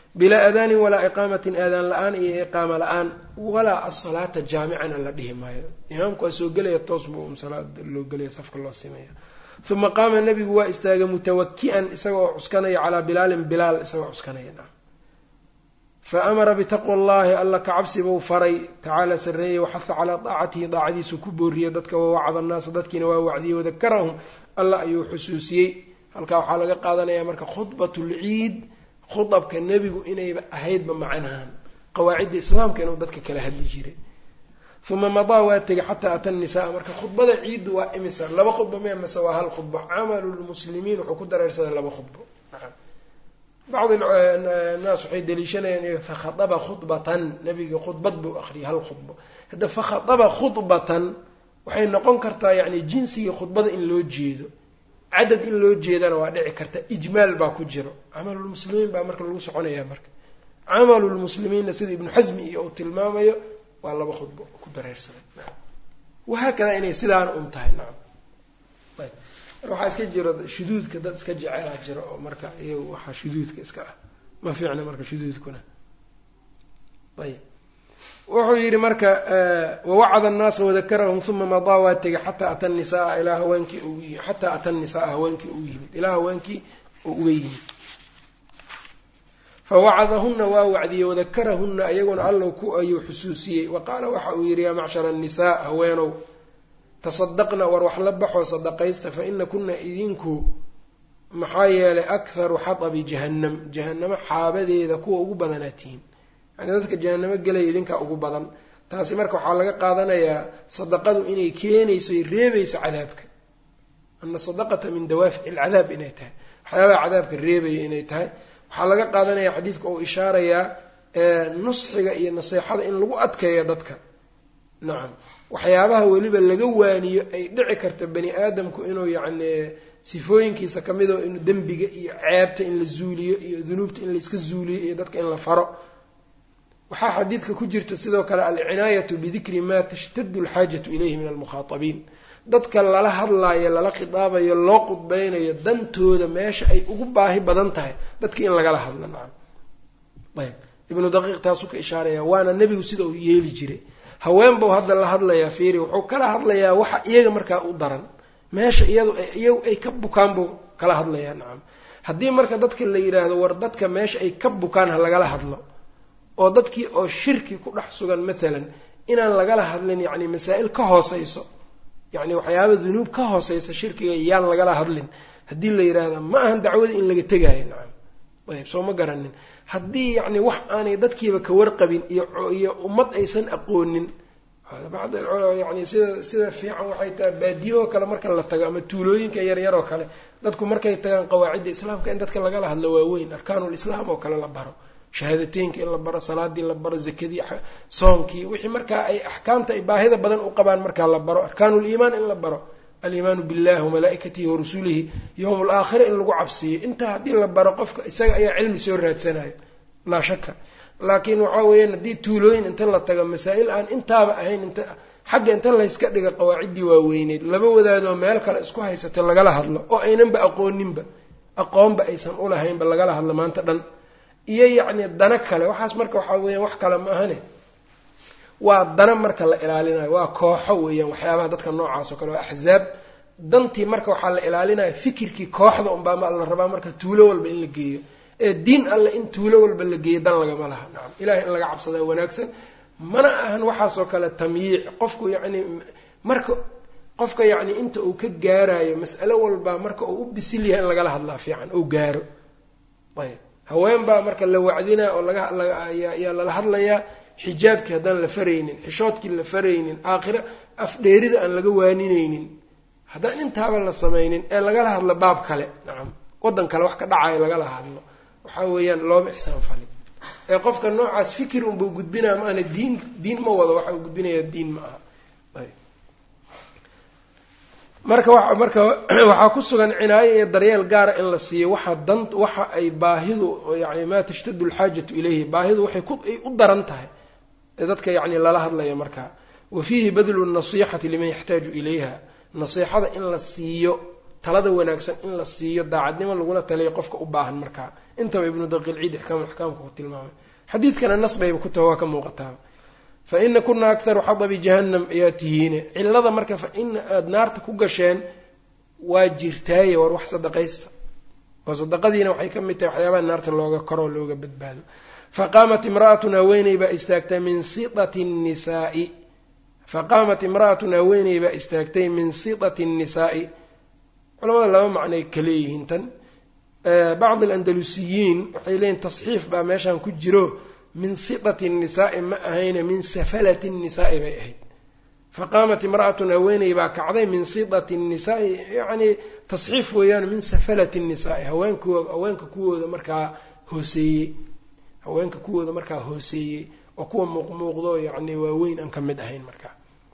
bilaa aadaanin walaa iqaamatin aadaan la-aan iyo iqaama la-aan walaa asalaata jaamicana la dhihi maayo imaamku waa soo gelaya toos buu salaada loo gelaya safka loo simaya uma qaama nabigu waa istaagay mutawaki-an isagoo cuskanaya calaa bilaalin bilaal isagoo cuskanaya fa amara bitaqwa allahi alla ka cabsi buu faray tacaala sarreeyey waxaha calaa daacatihi daacadiisu ku booriyey dadka wawacada annaasa dadkiina waa wacdiyey wadakarahum alla ayuu xusuusiyey halkaa waxaa laga qaadanaya marka khudbatulciid khudabka nebigu inayba ahaydba macnahan qawaacidda islaamka inuu dadka kala hadli jiray uma madaa waa tegay xataa ata nisaa marka khudbada ciiddu waa imisa laba khudba me mase waa hal khudbo camalu lmuslimiin wuxuu ku dareersaday laba khudbo bacdi naas waxay daliishanayaan fakhadaba khudbatan nabiga khudbad buu akriyay hal khudbo hadda fakhadaba khudbatan waxay noqon kartaa yani jinsiga khudbada in loo jeedo cadad in loo jeedana waa dhici karta ijmaal baa ku jiro camalulmuslimiin baa marka lagu soconaya marka camalulmuslimiinna sida ibnu xasmi iyo uu tilmaamayo waa laba khudbo ku dareersaday wahaakada inay sidaana un tahay nacam ayb waxaa iska jiro shuduudka dad iska jecelaa jiro oo marka iyagu waxaa shuduudka iska ah ma fiicna marka shuduudkuna ayb wuxuu yidhi marka wawacada annaasa wadakarahum uma madaa waa tegay xataa ata nisaaa ilaa haweenkii xataa ata nisaaa haweenkii uu yimid ilaa haweenkii uu uga yimid fawacadahuna waa wacdiyey wadakarahuna iyaguna allow ku ayuu xusuusiyey wa qaala waxa uu yidhi yaa macshara annisaa haweenow tasadaqna war wax la baxoo sadaqaysta fa ina kuna idinku maxaa yeelay akharu xatabi jahannam jahannamo xaabadeeda kuwa ugu badanaa tihiin yani dadka jahanamo gelaya idinkaa ugu badan taasi marka waxaa laga qaadanayaa sadaqadu inay keenayso y reebayso cadaabka ana sadaqata min dawaafici alcadaab inay tahay waxyaabaha cadaabka reebaya inay tahay waxaa laga qaadanaya xadiidka uu ishaarayaa nusxiga iyo naseexada in lagu adkeeyo dadka nacam waxyaabaha weliba laga waaniyo ay dhici karto bani aadamku inuu yacni sifooyinkiisa kamid oo inuu dembiga iyo ceebta in la zuuliyo iyo dunuubta in layska zuuliyo iyo dadka in la faro waxaa xadiidka ku jirta sidoo kale alcinaayatu bidikri ma tashtadu alxaajatu ilayhi min almukhaatabiin dadka lala hadlaayo lala khidaabayo loo qudbeynayo dantooda meesha ay ugu baahi badan tahay dadka in lagala hadlo nacam ayb ibnu daqiiq taasuu ka ishaaraya waana nebigu sida uu yeeli jiray haween buu hadda la hadlayaa fiiri wuxuu kala hadlayaa waxa iyaga markaa u daran meesha iyadu iyagu ay ka bukaan buu kala hadlayaa nacam haddii marka dadka la yidhaahdo war dadka meesha ay ka bukaan ha lagala hadlo oo dadkii oo shirki ku dhex sugan maalan inaan lagala hadlin yacni masaa-il ka hooseyso yacni waxyaaba dunuub ka hooseysa shirkiga yaan lagala hadlin haddii la yidhaahda ma ahan dacwadii in laga tegaayo nacam ayb soo ma garanin haddii yacni wax aanay dadkiiba ka warqabin iyo iyo ummad aysan aqoonin bacd yani sida sida fiican waxay tahay baadiyahoo kale marka la tago ama tuulooyinka yaryar oo kale dadku markay tagaan qawaacidda islaamka in dadka lagala hadlo waaweyn arkaanulislaam oo kale la baro shahaadateynka in la baro salaadii la baro zakadii soonkii wixii markaa ay axkaamta ay baahida badan u qabaan markaa la baro arkaanuliimaan in la baro aliimaanu billahi wamalaa'ikatihi warasuulihi yowm alaakhira in lagu cabsiiyo intaa haddii la baro qofka isaga ayaa cilmi soo raadsanayo laa shaka laakiin waxaa weeyaan haddii tuulooyin inta la tago masaa-il aan intaaba ahayn inta xagga inta layska dhiga qawaaciddii waaweyneyd laba wadaadoo meel kale isku haysata lagala hadlo oo aynanba aqooninba aqoonba aysan ulahaynba lagala hadlo maanta dhan iyo yacni dana kale waxaas marka waxaa weeyaan wax kale ma ahane waa dana marka la ilaalinayo waa kooxo weeyaan waxyaabaha dadka noocaas oo kale waa axzaab dantii marka waxaa la ilaalinaya fikirkii kooxda unbaa ma la rabaa marka tuulo walba in la geeyo ee diin alle in tuulo walba la geeyo dan lagama laha nacam ilahay in laga cabsadaa wanaagsan mana ahan waxaasoo kale tamyiic qofku yacni marka qofka yacni inta uu ka gaarayo mas'alo walbaa marka uu u bisil yahay in lagala hadlaa fiican ou gaaro ayb haween baa marka la wacdinaa oo lagayaa lala hadlayaa xijaabkii haddaan la faraynin xishoodkii la faraynin aakhira afdheerida aan laga waaninaynin haddaan intaaba la samaynin ee lagala hadlo baab kale nacam waddan kale wax ka dhacayo lagala hadlo waxaa weeyaan looma ixsaan falin ee qofka noocaas fikir unbuu gudbinaya ma ana diin diin ma wado waxa uu gudbinaya diin ma aha marka wa marka waxaa ku sugan cinaayo iyo daryeel gaara in la siiyo waxa dan waxa ay baahidu yani maa tashtadu alxaajatu ilayhi baahidu waxay ku ay u daran tahay ee dadka yacni lala hadlaya markaa wa fiihi badlu nasixati liman yaxtaaju ilayha nasiixada in la siiyo talada wanaagsan in la siiyo daacadnimo lagula taliyo qofka u baahan markaa intaba ibnu daqiilciid ixkaam axkaamka ku tilmaamay xadiidkana nas bayba ku taha waa ka muuqataaba fa ina kuna akharu xadabi jahannam ayaa tihiine cilada marka fa ina aada naarta ku gasheen waa jirtaaye war wax sadaqaysta oo sadaqadiina waxay ka mid tahay waxyaabaha naarta looga koroo looga badbaado faqaamat imra'atun haweeney baa istaagtay min sitati nnisaai faqaamat imra'atun haweeney baa istaagtay min sitati nnisaa'i culamada laba macnay ka leeyihiin tan bacdi alandalusiyiin waxay leeyihin tasxiif baa meeshan ku jiro min sitati nnisaa'i ma ahayne min safalati nnisaa'i bay ahayd faqaamat imra'atun haweeney baa kacday min sitati nnisaa'i yacnii tasxiif weeyaan min safalati nnisaa'i haweenkooda haweenka kuwooda markaa hooseeyey haweenka kuwooda markaa hooseeyey oo kuwa muuqmuuqdo yacni waaweyn aan ka mid ahayn markaa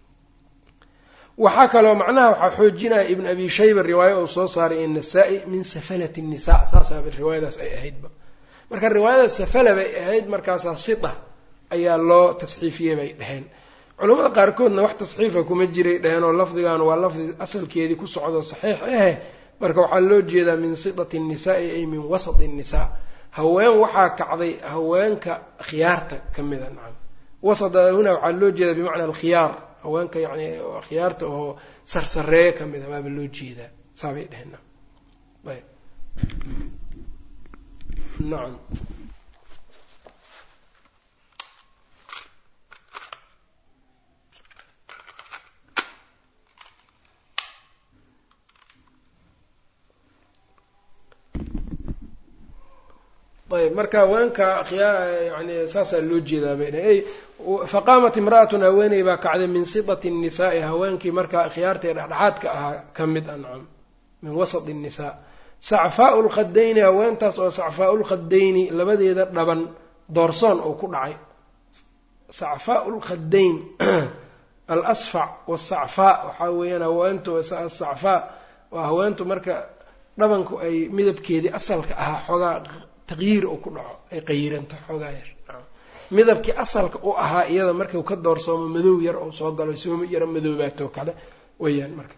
waxaa kaloo macnaha waxaa xoojinaya ibn abi shayba riwaayo uu soo saaray innasaa-i min safalati nisa saasaaba riwaayadaas ay ahaydba marka riwaayadaas safala bay ahayd markaasaa sita ayaa loo tasxiifiyey bay dheheen culamada qaarkoodna wax tasxiifa kuma jiray dheheen oo lafdigan waa lafdi asalkeedii ku socdo saxiix ahe marka waxaa loo jeedaa min sitati nnisaai ay min wasati nnisaa haween waxaa kacday haweenka khiyaarta ka mida nacam wasada huna waxaa loo jeedaa bimacna alkhiyaar haweenka yani khiyaarta oo sarsareeyo ka mida waaba loo jeedaa saabay dheheen ayb nacam ayb marka haweenka yani saasaa loo jeedaa bay dheheen faqaamat imra'atun haweeney baa kacday min sitati nnisaai haweenkii markaa khiyaarta ee dhexdhexaadka ahaa ka mid a nacam min wasati nnisaa sacfaau lkhadayni haweentaas oo sacfaau lkhadayni labadeeda dhaban doorsoon oo ku dhacay sacfaau lkhadayn alasfac wasacfaa waxaa weeyaan haweentu asacfaa waa haweentu marka dhabanku ay midabkeedii asalka ahaa xoogaa taqyiir oo ku dhaco ay qayiranto xoogaa yar midabkii asalka u ahaa iyada markau ka doorsoomo madow yar oo soo galo sooma yaro madoobaatoo kale weyaan marka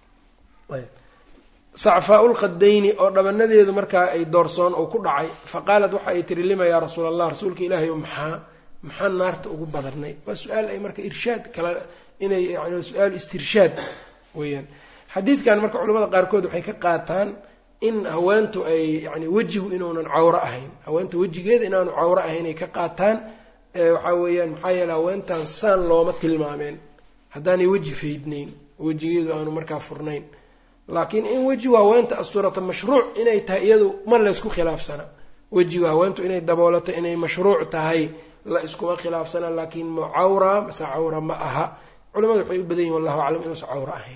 sacfaa lkhadayni oo dhabanadeedu markaa ay doorsoon oo ku dhacay fa qaalat waxa ay tiri lima yaa rasuul allah rasuulka ilaahay o maxaa maxaa naarta ugu badanay waa su-aal ay marka irshaad kala inay yani su-aal istirshaad weyaan xadiidkan marka culamada qaarkood waxay ka qaataan in haweentu ay yani wejigu inuunan cawro ahayn haweenta wejigeeda inaanu cawro ahayn ay ka qaataan waxaa weeyaan maxaa yeele haweentan saan looma tilmaameen haddaanay weji faydnayn wejigeedu aanu markaa furnayn laakiin in wejigu haweenta asturata mashruuc inay tahay iyadu ma laysku khilaafsana wejigu haweentu inay daboolato inay mashruuc tahay la iskuma khilaafsana laakiin ma cawra mase cawra ma aha culamadu waxay u badan yihin wallahu aclam inuusan cawro ahayn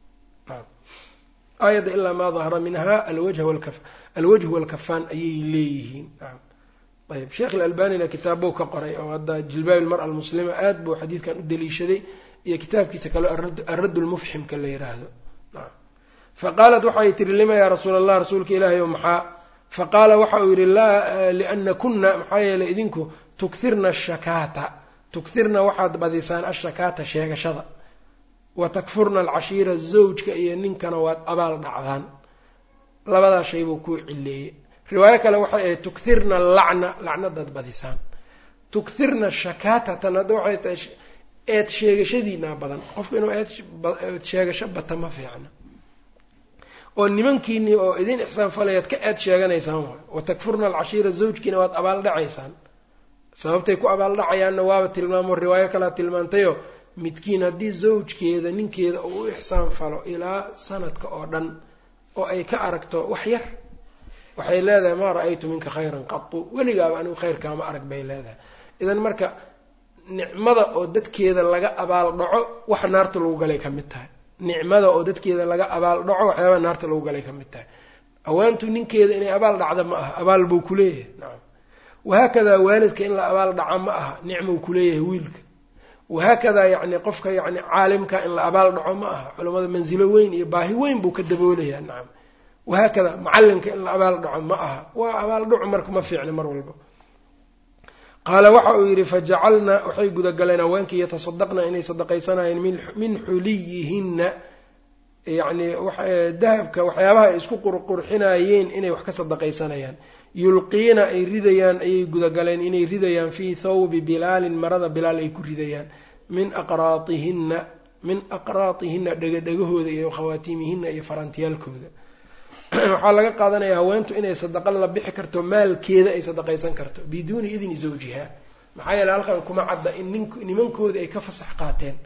aayadda ilaa maa dahara minha alwajhu walkafaan ayay leeyihiin ayb sheekh ilalbanina kitaabbou ka qoray oo hadda jilbaab ilmara almuslima aad buu xadiidkan u daliishaday iyo kitaabkiisa kale aradd lmufximka la yiraahdo faqaalat waxay tihi lima yaa rasuul allah rasuulka ilaahay o maxaa faqaala waxa uu yidhi laa liana kuna maxaa yeelay idinku tukirna ashakaata tukirna waxaad badisaan ashakaata sheegashada wa takfurna alcashiira zawjka iyo ninkana waad abaal dhacdaan labadaa shay buu kuu cileeyey riwaayo kale waxay ahayd tukirna lacna lacnadaad badisaan tukirna shakaatatan hadda waxay tahay eed sheegashadiinaa badan qofku inuu eed sheegasho bata ma fiicna oo nimankiinii oo idin ixsaan falayaad ka eed sheeganaysaan waay wa takfurna alcashiira zawjkiina waad abaal dhacaysaan sababtay ku abaal dhacayaanna waaba tilmaamo riwaayo kalea tilmaantayo midkiin haddii zawjkeeda ninkeeda uu u ixsaan falo ilaa sanadka oo dhan oo ay ka aragto wax yar waxay leedahay maa ra-aytu minka khayran qatu weligaaba anigu khayrkaama arag bay leedahay idan marka nicmada oo dadkeeda laga abaal dhaco wax naarta lagu galay ka mid tahay nicmada oo dadkeeda laga abaal dhaco waxyaabaa naarta lagu galay ka mid tahay haweentu ninkeeda inay abaal dhacda ma aha abaal buu kuleeyahay nacam wahaakadaa waalidka in la abaal dhaca ma aha nicmou kuleeyahay wiilka wahaakadaa yacni qofka yacni caalimka in la abaal dhaco ma aha culamada mansilo weyn iyo baahi weyn buu ka daboolayaa nacam wahaakada macalinka in la abaal dhaco ma aha waa abaal dhacu marka ma fiicna mar walba qaala waxa uu yidhi fajacalna waxay gudagaleen haweenkii yatasadaqna inay sadaqaysanayeen min xuliyihinna yacni dahabka waxyaabaha ay isku qurqurxinayeen inay wax ka sadaqaysanayaan yulqiina ay ridayaan ayay gudagaleen inay ridayaan fii thawbi bilaalin marada bilaal ay ku ridayaan min aqraatihinna min aqraatihinna dhegadhegahooda iyo khawaatiimihinna iyo farantiyaalkooda waxaa laga qaadanaya haweentu inay sadaqa la bixi karto maalkeeda ay sadaqaysan karto biduuni idni zawjiha maxaa yeele halkan kuma cadda in nin nimankoodii ay ka fasax qaateen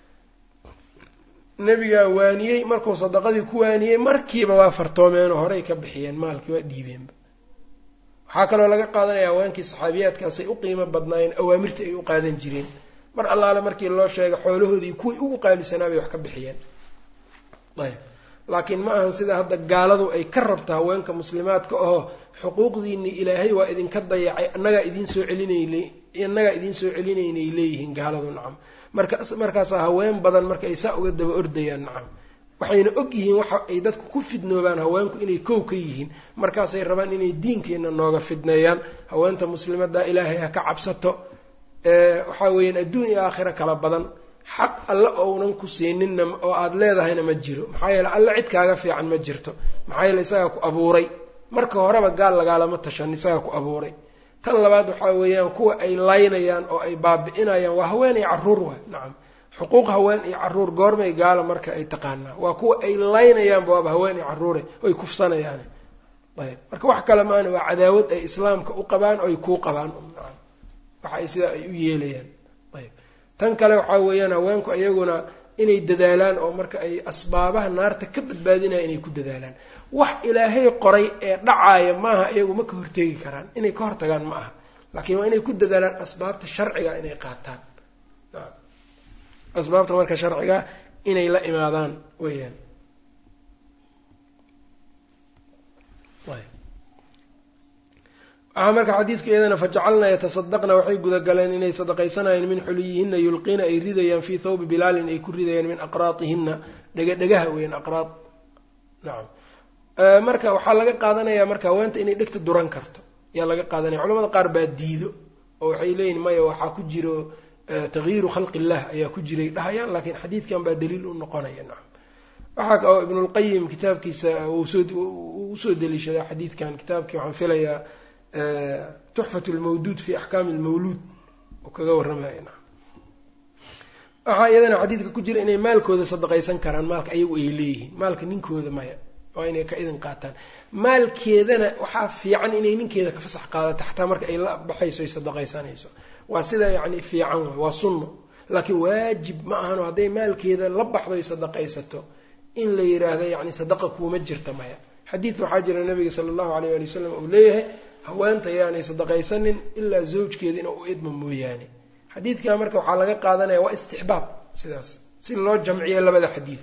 nebigaa waaniyey markuu sadaqadii ku waaniyey markiiba waa fartoomeenoo horey ka bixiyeen maalkii waa dhiibeenba waxaa kaloo laga qaadanaya haweenkii saxaabiyaadkaasay u qiimo badnaayeen awaamirta ay u qaadan jireen mar allaale markii loo sheega xoolahoodii kuwii ugu qaalisanaa bay wax ka bixiyeen ayb laakiin ma ahan sida hadda gaaladu ay ka rabto haweenka muslimaadka oo xuquuqdiini ilaahay waa idinka dayacay annagaa idiin soo celinayna annagaa idiin soo celinaynay leeyihiin gaaladu nacam marka markaasaa haween badan marka ay saa uga daba ordayaan nacam waxayna og yihiin waxa ay dadku ku fidnoobaan haweenku inay kow ka yihiin markaasay rabaan inay diinkeenna nooga fidneeyaan haweenta muslimadda ilaahay ha ka cabsato waxaa weeyaan adduun iyo aakhira kala badan xaq alle ounan ku siininna oo aada leedahayna ma jiro maxaa yeele alle cid kaaga fiican ma jirto maxaa yeele isagaa ku abuuray marka horeba gaal lagaalama tashan isagaa ku abuuray tan labaad waxaa weeyaan kuwa ay laynayaan oo ay baabi'inayaan waa haween iyo carruur waay nacam xuquuq haween iyo carruur goormay gaala marka ay taqaanaa waa kuwa ay laynayaanba waaba haween iyo carruure oy kufsanayaan ayb marka wax kale maana waa cadaawad ay islaamka u qabaan oy kuu qabaan nacam waxa ay sidaa ay u yeelayaan ayb tan kale waxaa weeyaan haweenku iyaguna inay dadaalaan oo marka ay asbaabaha naarta ka badbaadinaya inay ku dadaalaan wax ilaahay qoray ee dhacaaya maaha iyagu ma ka hortegi karaan inay ka hortagaan ma aha laakiin waa inay ku dadaalaan asbaabta sharciga inay qaataan asbaabta marka sharciga inay la imaadaan weyaan waxaa marka xadiidka iyadana fajacalna yatasadaqna waxay gudagaleen inay sadaqaysanayeen min xuliyihinna yulqiina ay ridayaan fii thawbi bilaalin ay ku ridayaan min aqraatihinna dhegadhegaha weyan aqraad nacam marka waxaa laga qaadanayaa marka haweenta inay dhegta duran karto ayaa laga qaadanaya culamada qaar baa diido oo waxay leeyihin maya waxaa ku jiro takyiiru khalqi illah ayaa ku jiray dhahayaan laakiin xadiidkan baa daliil u noqonaya nacam waxaa oo ibnulqayim kitaabkiisa usoo deliishadaa xadiidkan kitaabkii waxaan filayaa tuxfat lmawduud fi axkaami lmawluud oo kaga warramaya nacam waxaa iyadana xadiidka ku jira inay maalkooda sadaqaysan karaan maalka ayagu ay leeyihiin maalka ninkooda maya waa inay ka idin qaataan maalkeedana waxaa fiican inay ninkeeda ka fasax qaadato xataa marka ay la baxayso ay sadaqaysanayso waa sida yacni fiican waay waa sunno laakiin waajib ma ahano hadday maalkeeda la baxdo ay sadaqaysato in la yidhaahdo yacni sadaqa kuuma jirta maya xadiid waxaa jira nabiga sala allahu alayh ali wasalam uu leeyahay haweenta yaanay sadaqaysanin ilaa zawjkeeda inuu u idmo mooyaane xadiidkaa marka waxaa laga qaadanaya waa istixbaab sidaas si loo jamciyo labada xadiid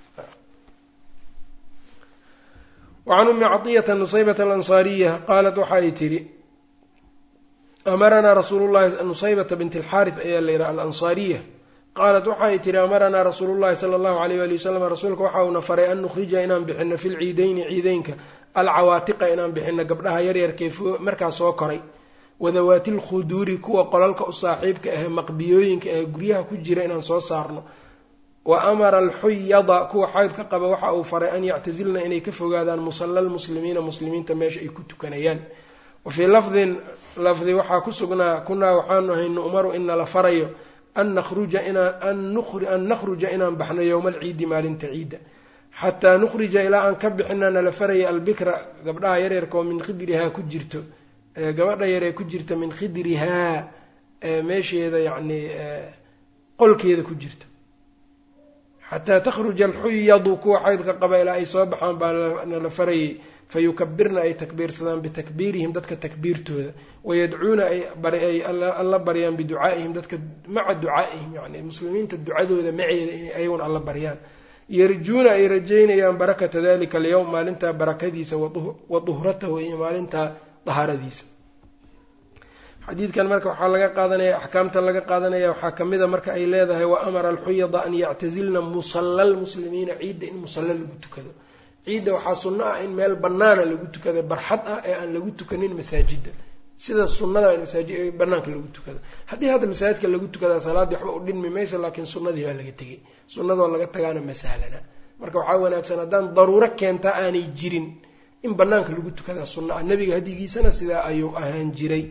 wacan ummi caطiyata nusaybata alansaariya qaalat waxa ay tidhi amaranaa rasuulu llahi nusaybata bint alxaaris ayaa la yidhaha alansaariya qaalat waxa ay tihi amaranaa rasuulu llahi sala allahu alayh ali wasalam rasuulka waxa uuna faray an nukhrija inaan bixino fi lciideyni ciideynka alcawaatiqa inaan bixino gabdhaha yaryarkee markaa soo koray wadawaati lkhuduuri kuwa qolalka u saaxiibka ahee maqbiyooyinka ahee guryaha ku jira inaan soo saarno wa amara alxuyada kuwa xaydka qaba waxa uu faray an yactasilna inay ka fogaadaan musalla lmuslimiina muslimiinta meesha ay ku tukanayaan wa fii lafdin lafdi waxaa ku sugnaa kunaa waxaanu ahay nu'maru ina la farayo an nakhruja inaan an nakhruja inaan baxno yowma alciidi maalinta ciidda xataa nukhrija ilaa aan ka bixina nala faraya albikra gabdhaha yaryarka oo min khidrihaa ku jirto gabadha yaree ku jirta min khidrihaa meesheeda yacni qolkeeda ku jirto xataa takhruja alxuyadu kuwa xaydka qaba ilaa ay soo baxaan baa nala farayay fayukabirna ay takbiirsadaan bitakbiirihim dadka takbiirtooda wayadcuuna ay alla baryaan biducaa'ihim dadka maca ducaa'ihim yani muslimiinta ducadooda maceeda inay ayaguna alla baryaan yarjuuna ay rajaynayaan barakata dalika alyowm maalintaa barakadiisa wa duhratahu iyo maalintaa dahaaradiisa xadiidkan marka waxaa laga qaadanaya axkaamtan laga qaadanaya waxaa kamid a marka ay leedahay wa amara alxuyada an yactazilna musalla lmuslimiina ciidda in musalla lagu tukado ciidda waxaa sunno ah in meel banaana lagu tukado barxad ah ee aan lagu tukanin masaajidda sida sunnada in masaajid banaanka lagu tukado haddii hadda masaajidka lagu tukadaa salaaddii waxba u dhinmi maysa laakiin sunnadii baa laga tegay sunnadoo laga tagaana ma sahlana marka waxaa wanaagsan haddaan daruuro keentaa aanay jirin in banaanka lagu tukadaa sunna ah nebiga hadigiisana sidaa ayuu ahaan jiray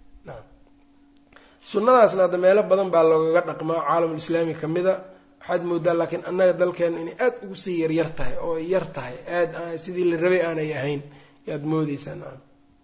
sunnadaasna hadda meelo badan baa loogaga dhaqmaa caalamulislaami ka mida waxaad moodaa laakiin annaga dalkeena inay aada ugu sii yaryar tahay oo yar tahay aada sidii la rabay aanay ahayn yaad moodeysaa nacam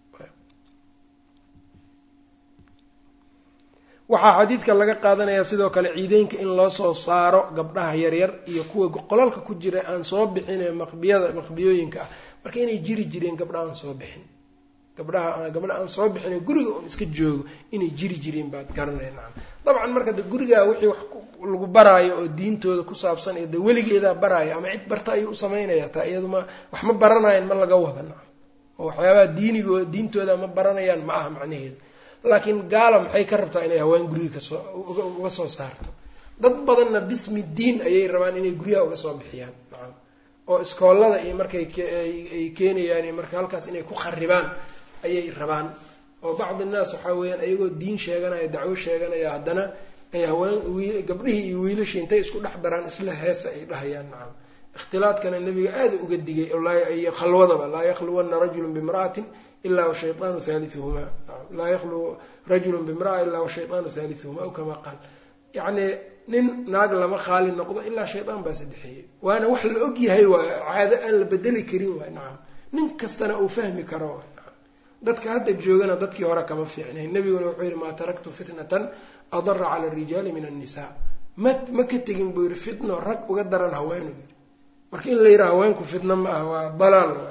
waxaa xadiidka laga qaadanayaa sidoo kale ciideynka in loo soo saaro gabdhaha yaryar iyo kuwa qolalka ku jira aan soo bixin ee maqbiyada maqbiyooyinka ah marka inay jiri jireen gabdha aan soo bixin gabdhaha gabdha aan soo bixin ee guriga un iska joogo inay jiri jireen baad garanaya nacam dabcan marka de gurigaa wixii wax lagu baraayo oo diintooda ku saabsan iyo de weligeedaa baraayo ama cid barta ayuu u samaynaya taa iyaduma wax ma baranayaan ma laga wada nacam oo waxyaabaha diinigo diintooda ma baranayaan ma aha macnaheeda laakiin gaala maxay ka rabtaa inay haween guriga kasoo uga soo saarto dad badanna bismi diin ayay rabaan inay guryaha uga soo bixiyaan nacam oo iskoolada iyo markay ay keenayaan iyo marka halkaas inay ku kharibaan ayay rabaan oo bacdi innaas waxaa weeyaan ayagoo diin sheeganaya dacwo sheeganaya haddana ay haween gabdhihii iyo wiilashii intay isku dhex daraan isla heesa ay dhahayaan nacam ikhtilaadkana nebiga aada uga digay iyo khalwadaba laa yakhluwanna rajulun bimra'atin ilaa washayطaanu haaliuhumaa laa yakhlu rajulu bimraa ilaa washayطaanu haaliuhumaa aw kamaa qaal yacni nin naag lama khaali noqdo ilaa shayطaan baa saddexeeyey waana wax la og yahay waay caado aan la bedeli karin waay nacam nin kastana uu fahmi karo waay nacam dadka hadda joogana dadkii hore kama fiicnayn nebiguna wuxuu yihi maa taraktu fitnatan adara cala arijaali min annisaa ma ma ka tegin buu yihi fitno rag uga daran haweenu yii marka in la yidhaha haweenku fitno ma ah waa dalaal waay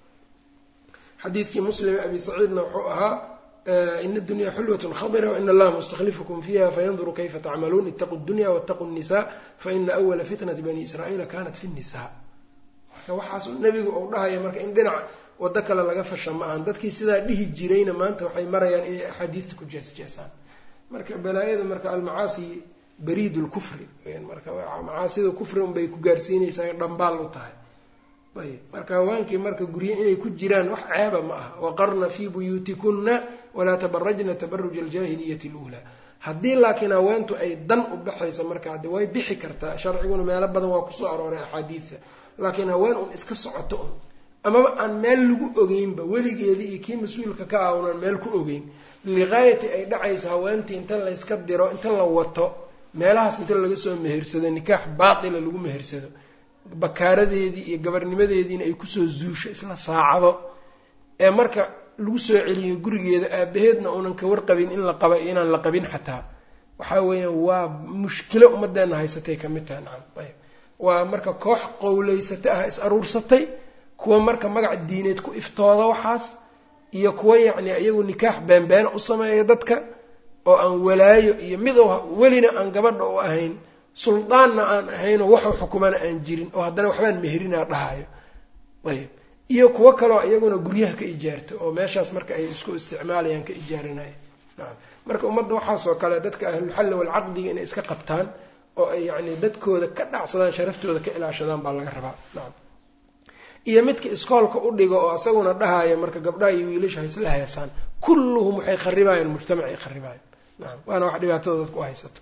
xadiidkii muslim abi saciidna wuxuu ahaa ina dunya xulwatun khadira waina allaha mustaklifukum fiiha fayanduru kayfa tacmaluun itaquu dunya waataquu nisa faina awala fitnati bani israa'iila kanat fi nisa marka waxaas nebigu uu dhahaya marka in dhinac wado kale laga fasha ma ahan dadkii sidaa dhihi jirayna maanta waxay marayaan inay axaadiista ku jeesjeesaan marka balaayada marka almacaasi bariid lkufri marka macaasida kufri unbay ku gaarsiinaysaa dhambaal u tahay ayb marka haweenkii marka gurye inay ku jiraan wax ceeba ma aha waqarna fii buyuutikunna walaa tabarajna tabaruja aljaahiliyati luulaa haddii laakiin haweentu ay dan u baxaysa marka de way bixi kartaa sharciguna meelo badan waa kusoo arooray axaadiidta laakiin haween un iska socoto un amaba aan meel lagu ogeynba weligeedii iyo kii mas-uulka ka ah unaan meel ku ogeyn liqaayati ay dhacaysa haweentii inta layska diro inta la wato meelahaas inta laga soo mehersado nikaax baatila lagu mehersado bakaaradeedii iyo gabarnimadeediina ay kusoo zuusho isla saacado ee marka lagu soo celiyo gurigeeda aabaheedna uunan ka warqabin in la qaba inaan la qabin xataa waxaa weeyaan waa mushkilo ummaddeena haysatay ka mid taha nacam ayb waa marka koox qowleysata ah is aruursatay kuwa marka magac diineed ku iftooda waxaas iyo kuwa yacni iyagu nikaax beenbeena u sameeya dadka oo aan walaayo iyo mid welina aan gabadha u ahayn suldaanna aan ahaynoo waxu xukumana aan jirin oo haddana waxbaan meherinaa dhahayo ayb iyo kuwo kaloo iyaguna guryaha ka ijaarto oo meeshaas marka ay isku isticmaalayaan ka ijaarinaya nacam marka ummadda waxaasoo kale dadka ahlulxalli walcaqdiga inay iska qabtaan oo ay yacni dadkooda ka dhacsadaan sharaftooda ka ilaashadaan baa laga rabaa nacam iyo midka iskoolka u dhigo oo isaguna dhahaya marka gabdhaha iyo wiilasha haysla heesaan kulluhum waxay kharibaayaan mujtamacay kharibaayaan nacam waana wax dhibaatada dadka u haysato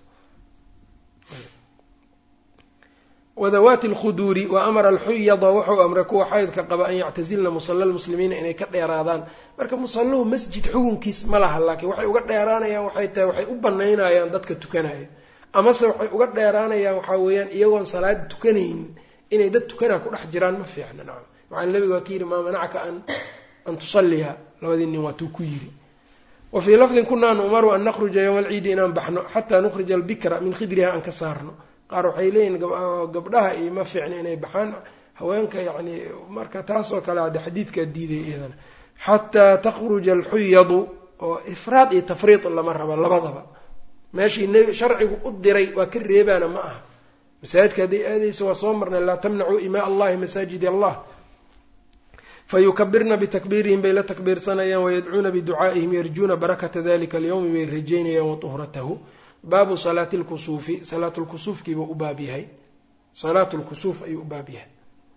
wadawaati alkhuduuri wa amara alxuyada wuxuu amray kuwa xaydka qaba an yactazilna musalla lmuslimiina inay ka dheeraadaan marka musalluhu masjid xukunkiis ma laha laakiin waxay uga dheeraanayaan waxay tahay waxay u banaynayaan dadka tukanaya amase waxay uga dheeraanayaan waxaa weeyaan iyagoon salaad tukanaynin inay dad tukanaa ku dhex jiraan ma fiicna nacam maxaa nabiga waa ka yidhi maa manacka an an tusalliya labadii nin waatuu ku yidhi wa fii lafdin kunaa nu'maru an nakhruja yowma alciidi inaan baxno xataa nukhrija albikra min khidriha aan ka saarno qaar waxay leeyihin gabdhaha iyo ma fiicna inay baxaan haweenka yacni marka taasoo kale hadde xadiidkaa diiday iyadana xataa takhruja alxuyadu oo ifraad iyo tafriid lama raba labadaba meeshii n sharcigu u diray waa ka reebaana ma aha masaajidka hadday aadayso waa soo marnay laa tamnacuu imaa allahi masaajid allah fayukabirna bitakbiirihim bay la takbiirsanayaan wayadcuuna biducaa'ihim yarjuuna barakata dalika alyowmi bay rajaynayaan watuhratahu baabu salaati lkusuufi salaatu lkusuufkiibuu u baab yahay salaatu lkusuuf ayuu u baab yahay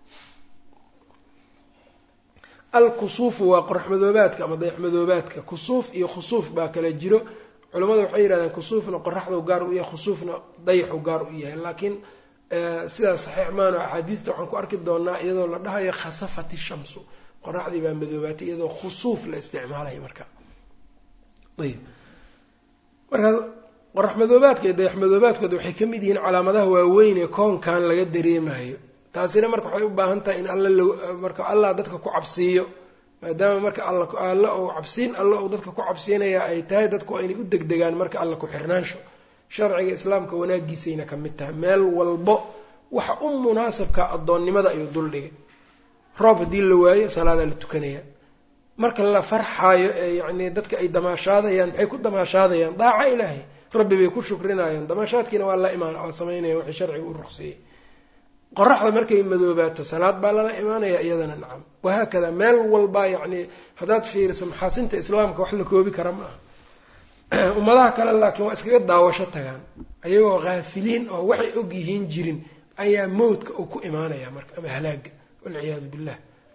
alkusuufu waa qoraxmadoobaadka ama dayaxmadoobaadka kusuuf iyo khusuuf baa kala jiro culimmadu waxay yidhahdeen kusuufna qoraxdau gaar u yahay khusuufna dayaxu gaar u yahay laakiin sidaas saxiix maano axaadiidta waxaan ku arki doonaa iyadoo la dhahayo khasafat ishamsu qoraxdii baa madoobaatay iyadoo khusuuf la isticmaalayo marka ayb markaa qorax madoobaadka iyo dayax madoobaadkooda waxay ka mid yihiin calaamadaha waaweyn ee koonkan laga dareemayo taasina marka waxay u baahan tahay in alla marka allah dadka ku cabsiiyo maadaama marka alla uu cabsiin alla uu dadka ku cabsiinaya ay tahay dadku inay u degdegaan marka alla ku xirnaansho sharciga islaamka wanaagiisayna ka mid tahay meel walbo waxa u munaasabka addoonnimada ayuu duldhigay roob haddii la waayo salaadaa la tukanaya marka la farxaayo ee yacnii dadka ay damaashaadayaan maxay ku damaashaadayaan daaca ilaahay rabbi bay ku shukrinayaan damaashaadkiina waa la imaan waa samaynaya wixii sharciga u ruqseeyey qoraxda markay madoobaato salaad baa lala imaanaya iyadana nacam wahaakada meel walba yacnii haddaad fiiriso maxaasinta islaamka wax la koobi kara ma aha ummadaha kale laakiin waa iskaga daawasho tagaan ayagoo haafiliin oo waxay og yihiin jirin ayaa mowdka uu ku imaanaya marka ama halaaga walciyaadu billah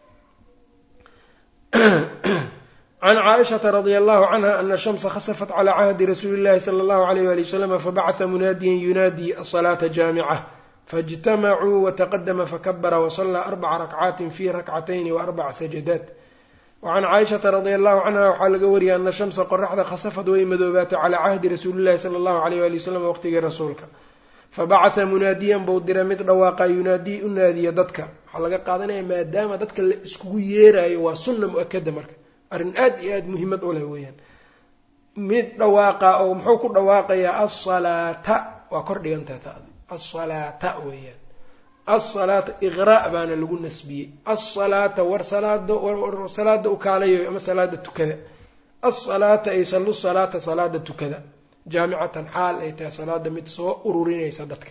can caaishata radia allahu canha ana shamsa khasafat calaa cahdi rasuuli llahi sala allahu alayh wali wasalama fabacata munaadiyan yunaadii asalaata jaamica faاjtamacuu wataqadama fakabara wasalaa arbaca rakcaatin fi rakcatayni waarbaca sajadaat wacan caaishata radia allahu canha waxaa laga wariyay ana shamsa qoraxda khasafad way madoobaatay calaa cahdi rasuuli llahi sala allahu alayh wali wasalam waqtigii rasuulka fabacatha munaadiyan buu dira mid dhawaaqa yunaadii u naadiya dadka waxaa laga qaadanaya maadaama dadka la iskugu yeeraayo waa sunna mu-akada marka arrin aad iyo aada muhiimad u leh weeyaan mid dhawaaqa oo muxuu ku dhawaaqayaa asalaata waa kor dhigantaha taada asalaata weeyaan asalaata iqraa' baana lagu nasbiyey asalaata war salaada war salaada u kaalayo ama salaada tukada asalaata ay sallu salaata salaada tukada jaamicatan xaal ay tahay salaada mid soo ururinaysa dadka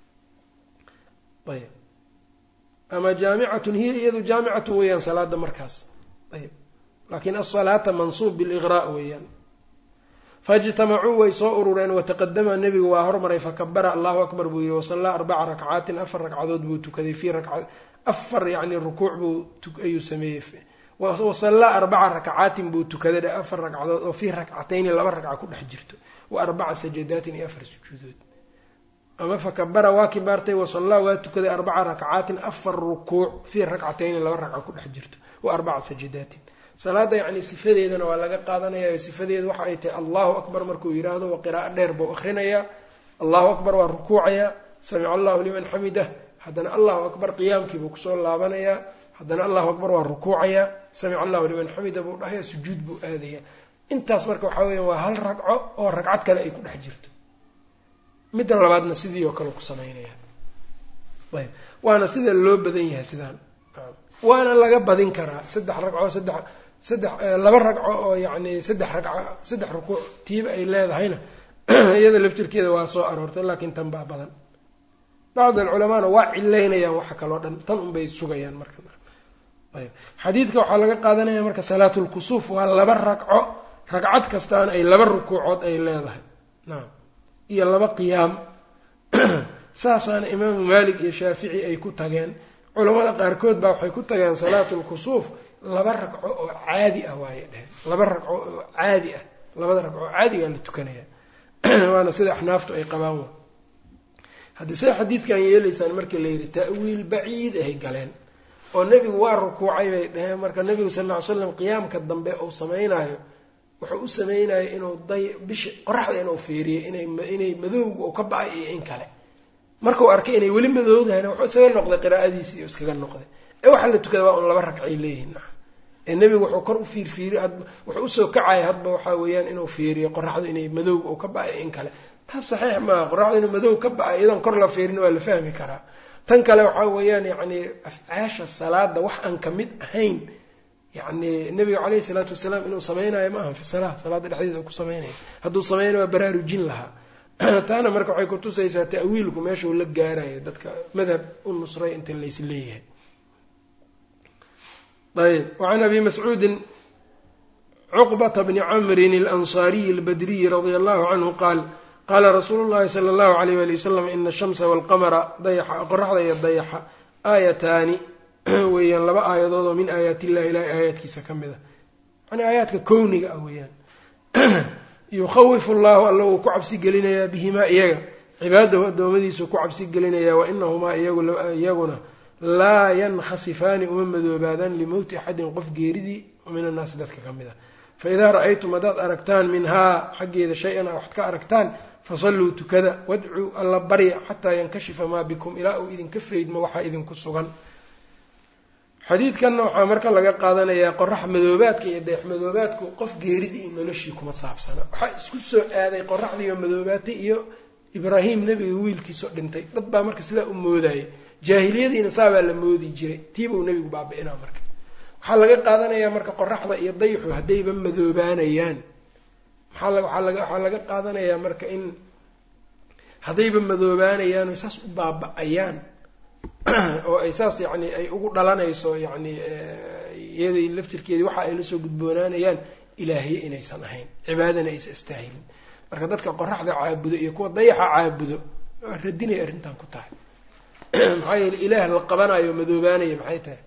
ayb ama jaamicatun hiya iyadu jaamicatun weeyaan salaada markaas ayb laakiin asalaata mansuub biliqraa' weeyaan faijtamacuu way soo urureen wataqadama nebigu waa hormaray fakabara allahu akbar buu yihi wasallaa arbaca rakcaatin afar ragcadood buu tukaday fii raka afar yacni rukuuc buu ayuu sameeyey wasallaa arbaca rakcaatin buu tukaday afar ragcadood oo fii rakcatayni laba ragca ku dhex jirto wa arbaca sajadaatin iyo afar sujuudood ama fakabara waa kibaartay wasallaa waa tukaday arbaca rakcaatin afar rukuuc fii rakcatayni laba ragca ku dhex jirto wa arbaca sajadaatin salaada yacni sifadeedana waa laga qaadanaya sifadeeda waxa ay tahay allahu akbar markuu yidhaahdo waa qiraa'o dheer buu akrinayaa allahu akbar waa rukuucayaa samica allahu liman xamidah haddana allahu akbar qiyaamkiibuu kusoo laabanayaa haddana allahu akbar waa rukuucayaa samica allahu liman xamida buu dhahaya sujuud buu aadayaa intaas marka waxaa weya waa hal ragco oo ragcad kale ay ku dhex jirto midda labaadna sidii oo kale ku samaynaya ayb waana sida loo badan yahay sidaan waana laga badin karaa saddex ragco saddex saddex laba ragco oo yacni saddex ragco saddex rukuuc tiiba ay leedahayna iyada laftirkeeda waa soo aroortay laakiin tan baa badan bacd alculamaana waa cilaynayaan waxa kaloo dhan tan unbay sugayaan marka ayb xadiidka waxaa laga qaadanaya marka salaatulkusuuf waa laba ragco ragcad kastaana ay laba rukuucood ay leedahay nacam iyo laba qiyaam saasaana imaamu maalik iyo shaafici ay ku tageen culamada qaarkood baa waxay ku tageen salaatulkusuuf laba ragco oo caadi ah waaye dheheen laba ragco oo caadi ah labada ragco oo caadigaa la tukanaya waana sida axnaaftu ay qabaan wa haddii sida xadiidkan yeelaysaan markii la yidhi ta'wiil baciid ahay galeen oo nebigu waa rukuucay bay dheheen marka nebigu sal ll ly slam qiyaamka dambe uu samaynayo wuxuu u samaynayo inuu day bisha qoraxda inuu fiiriyo inay inay madowga uu ka ba-ay iyo in kale markuu arkay inay weli madoodahayna wuxuu isaga noqday qiraa'adiisi iyo iskaga noqday ee waxaa la tukada waa un laba ragcay leeyihin ee nebigu wuxuu kor u fiirfiiriy wuxuu usoo kacaya hadba waxaa weeyaan inuu fiiriyo qoraxdu inay madowga uu ka ba-ay in kale taas saxiix maaha qoraxdu inuu madow ka ba-ay iyadoon kor la fiirin waa la fahmi karaa tan kale waxaa weeyaan yacni afcaasha salaada wax aan ka mid ahayn yacni nebiga caleyhi salaatu wasalaam inuu samaynayo ma ahan fi salaa salaada dhexdeeda uu ku samaynayo hadduu samaynayo waa baraarujin lahaa taana marka waxay kutusaysaa ta'wiilku meeshuu la gaarayo dadka madhab u nusray inta lays leeyahay ayb wacan abi mascuudin cuqbata bni camrin alansaariyi albadriyi radia allahu canhu qaal qaala rasuulu llahi sala allahu alayh wali wasalam ina ashamsa walqamara dayaxa qoraxda iyo dayaxa aayataani weeyaan laba aayadood oo min aayaat illahi ilahay aayaadkiisa ka mid a yani aayaadka kowniga ah weeyaan yukhawifu allahu alla uu ku cabsi gelinayaa bihimaa iyaga cibaadahu addoommadiisuu ku cabsi gelinayaa wa inahumaa iyaguna laa yankhasifaani uma madoobaadaan limowti axadin qof geeridii min annaasi dadka ka mid a fa idaa ra-aytum haddaad aragtaan minhaa xaggeeda shay-an a waxad ka aragtaan fasalluu tukada wadcuu alla barya xataa yankashifa maa bikum ilaa uu idinka faydmo waxaa idinku sugan xadiidkanna waxaa marka laga qaadanayaa qorax madoobaadka iyo deex madoobaadku qof geeridii iyo noloshii kuma saabsana waxaa isku soo aaday qoraxdiioo madoobaatay iyo ibraahim nebiga wiilkiisoo dhintay dad baa marka sidaa u moodayay jaahiliyadiina saabaa la moodi jiray tiibuu nebigu baabi-inaa marka waxaa laga qaadanayaa marka qoraxda iyo dayxu haddayba madoobaanayaan maxaa waxaa laga qaadanayaa marka in haddayba madoobaanayaan oy saas u baaba-ayaan oo ay saas yacni ay ugu dhalanayso yacni iyaday laftirkeedii waxa ay la soo gudboonaanayaan ilaahiye inaysan ahayn cibaadana aysan istaahilin marka dadka qoraxda caabudo iyo kuwa dayaxa caabudo waa radinay arrintan ku tahay maxaa yeele ilaah la qabanayo madoobaanaya maxay tahay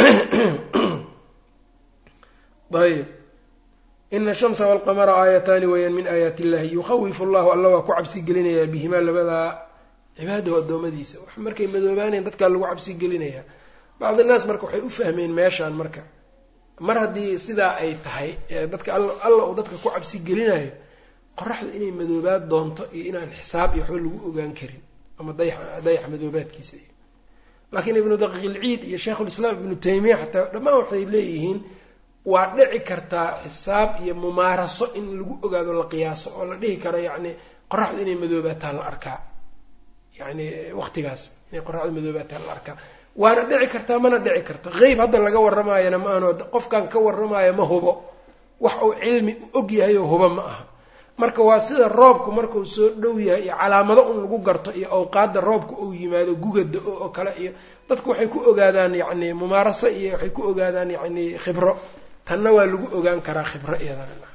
ayb ina ashamsa walqamara aayataani weeyaan min aayaati illahi yukhawifu llahu alla waa ku cabsi gelinayaa bihimaa labadaa cibaadahu addoommadiisa wax markay madoobaanayan dadkaa lagu cabsi gelinayaa bacdi naas marka waxay u fahmeen meeshaan marka mar haddii sidaa ay tahay dadka alla uu dadka ku cabsi gelinayo qoraxdu inay madoobaad doonto iyo inaan xisaab iyo waxba lagu ogaan karin ama dayax madoobaadkiisa iyo laakiin ibnu daqiiqilciid iyo sheikhulislaam ibnu taymiya xataa dhammaan waxay leeyihiin waa dhici kartaa xisaab iyo mumaaraso in lagu ogaado la qiyaaso oo la dhihi karo yacni qoraxdu inay madoobaataa la arkaa yacni waqtigaas inay qoraxdu madoobaataa la arkaa waana dhici kartaa mana dhici karta qeyb hadda laga warramaayana ma aano qofkan ka warramaayo ma hubo wax uu cilmi u og yahay oo hubo ma aha marka waa sida roobku markuu soo dhow yahay iyo calaamado un lagu garto iyo awqaadda roobka uu yimaado gugada oo kale iyo dadku waxay ku ogaadaan yacni mumaaraso iyo waxay ku ogaadaan yacni khibro tanna waa lagu ogaan karaa khibro iyadana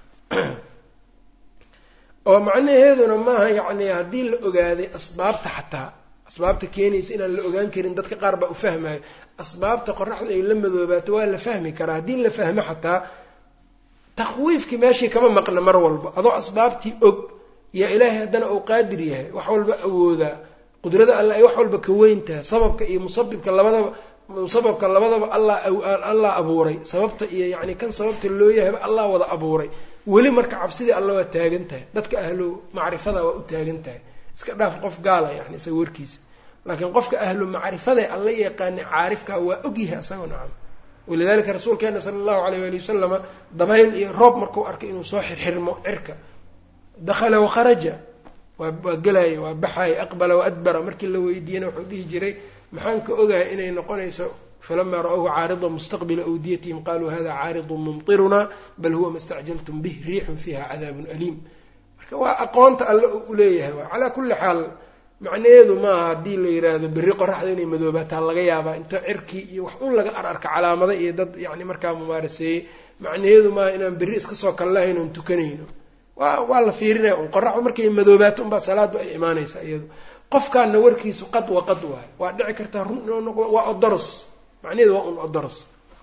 oo macnaheeduna maaha yacni haddii la ogaaday asbaabta xataa asbaabta keenaysa inaan la ogaan karin dadka qaar baa u fahmayo asbaabta qoraxdu ay la madoobaato waa la fahmi karaa haddii la fahmo xataa takwiifkii meeshii kama maqna mar walba adoo asbaabtii og yaa ilaahay haddana uu qaadir yahay wax walba awoodaa qudrada alla ay wax walba ka weyn tahay sababka iyo musabibka labadaba musababka labadaba allah allah abuuray sababta iyo yacni kan sababta loo yahayba allah wada abuuray weli marka cabsidii alla waa taagan tahay dadka ahlu macrifada waa u taagan tahay iska dhaaf qof gaala yani isaga warkiisa laakiin qofka ahlu macrifadae alla yaqaani caarifkaa waa ogyahay isagoo nacam walidalika rasuulkeena sala allahu alayh waali wasalama dabayl iyo roob markuu arkay inuu soo xirxirmo cirka dakhala wakharaja waa gelaya waa baxaya aqbala waadbara markii la weydiiyena wuxuu dhihi jiray maxaan ka ogahay inay noqonayso falamaa ra-whu caarida mustaqbila awdiyatihim qaluu hada caaridun mumtiruna bal huwa ma stacjaltum bih riixun fiiha cadaabun aliim marka waa aqoonta alle u leeyahay waa calaa kulli xaal macnaheedu maaha haddii la yiraahdo berri qoraxda inay madoobaataa laga yaabaa inta cirkii iyo wax un laga ararka calaamada iyo dad yani markaa mumaaraseeyey macnaheedu maaha inaan berri iska soo kallahayn oon tukanayno waa waa la fiirinaya un qoraxdu markay madoobaato unbaa salaadu ay imaanaysaa iyadu qofkaana warkiisu qad wa qad waayo waa dhici kartaa run inuu noqdo waa odoros macnaheedu waa un odoros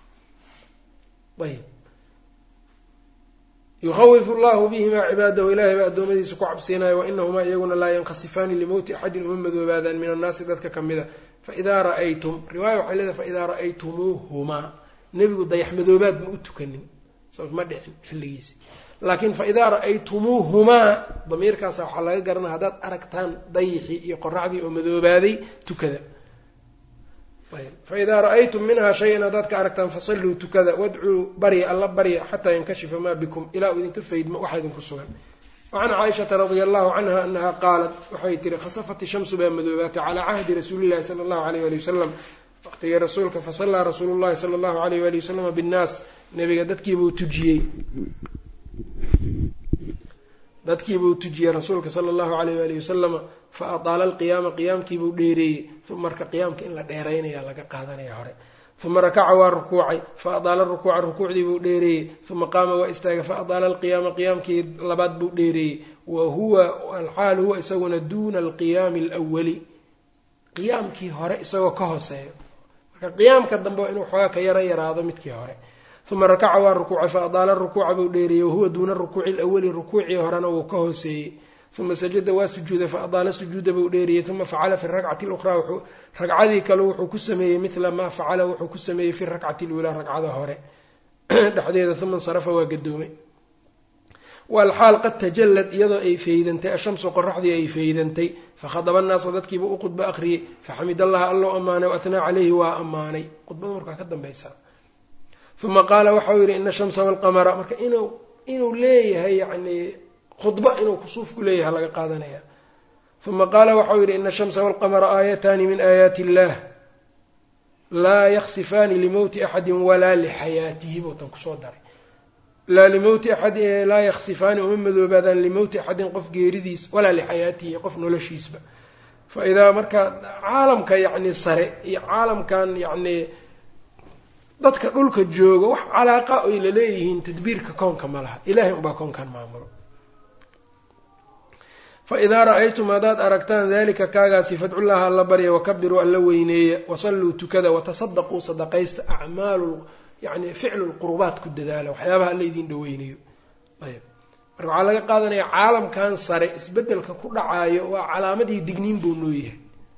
ayb yukhawifu llahu bihimaa cibaadahu ilaahay baa addoommadiisa ku cabsiinayo wainahumaa iyaguna laa yankhasifaani limowti axadin uma madoobaadaan min annaasi dadka ka mida faidaa ra'aytum riwaaya waxay leedahay faidaa ra'aytumuuhumaa nebigu dayax madoobaad ma u tukanin sabab ma dhicin xilligiisi laakiin faidaa ra'aytumuuhumaa damiirkaasa waxaa laga garanaya haddaad aragtaan dayixii iyo qoraxdii oo madoobaaday tukada faidaa ra'aytum minhaa shay-an haddaad ka aragtaan fasalluu tukada wadcuu barya alla barya xataa yankashifa maa bikum ilaa uu idinka faydmo waxaa idinku sugan wacan caaishata radia allahu canha anaha qaalat waxay tihi khasafat ishamsu baa madoobaatay calaa cahdi rasuulillahi sala allahu alayh wali wasalam waqtigii rasuulka fasallaa rasuulu llahi sala allahu alayh wali wasalama binnaas nabiga dadkiibuu tujiyey dadkiibuu tujiyey rasuulka sala allahu alayh waali wasalama fa ataala alqiyaama qiyaamkiibuu dheereeyey uma marka qiyaamka in la dheeraynaya laga qaadanaya hore uma rakaca waa rukuucay fa adaala rukuuca rukuucdiibuu dheereeyey uma qaama waa istaagay fa adaala alqiyaama qiyaamkii labaad buu dheereeyey wa huwa alxaal huwa isaguna duuna alqiyaami alwali qiyaamkii hore isagoo ka hooseeyo marka qiyaamka dambe waa inuu xoogaa ka yaro yaraado midkii hore uma rakaca waa rukuucay fa adaala rukuuca buu dheereeyey wahuwa duuna rukuuci lawali rukuucii horena wuu ka hooseeyey uma sajada waa sujuuday fa adaala sujuuda buu dheeriyey uma facala fi rakcati luqraa wuxuu ragcadii kale wuxuu ku sameeyey midla maa facala wuxuu ku sameeyey fi rakcati lulaa ragcada hore dhexdeeda uma insarafa waa gadoomay walxaal qad tajallad iyadoo ay faydantay ashamsu qoraxdii ay faydantay fakhadaba annaasa dadkiiba u khudbo akhriyey faxamid allaha allou ammaanay waathnaa caleyhi waa ammaanay khudbada markaa ka dambaysa uma qaala waxau yidhi ina ashamsa walqamara marka inuu inuu leeyahay yani khudba inuu kusuufku leeyahay laga qaadanaya uma qaala waxau yidhi ina ashamsa walqamara aayataani min aayaati illaah laa yaksifaani limowti axadin walaa lixayaatihi buutan kusoo daray laa limowti axadi laa yaksifaani uma madoobaadaan limowti axadin qof geeridiis walaa lixayaatihi qof noloshiisba fa idaa marka caalamka yacni sare iyo caalamkan yacni dadka dhulka jooga wax calaaqa ay laleeyihiin tadbiirka koonka ma laha ilahay unbaa koonkan maamulo fa idaa ra-aytum haddaad aragtaan dalika kaagaasi fadcullaha alla barya wakabiruu alla weyneeya wasalluu tukada watasadaquu sadaqaysta acmaalu yani ficlu lqurubaat ku dadaala waxyaabaha alla idin dhaweynayo ayb marka waxaa laga qaadanaya caalamkan sare isbedelka ku dhacaayo waa calaamadii digniin buu noo yahay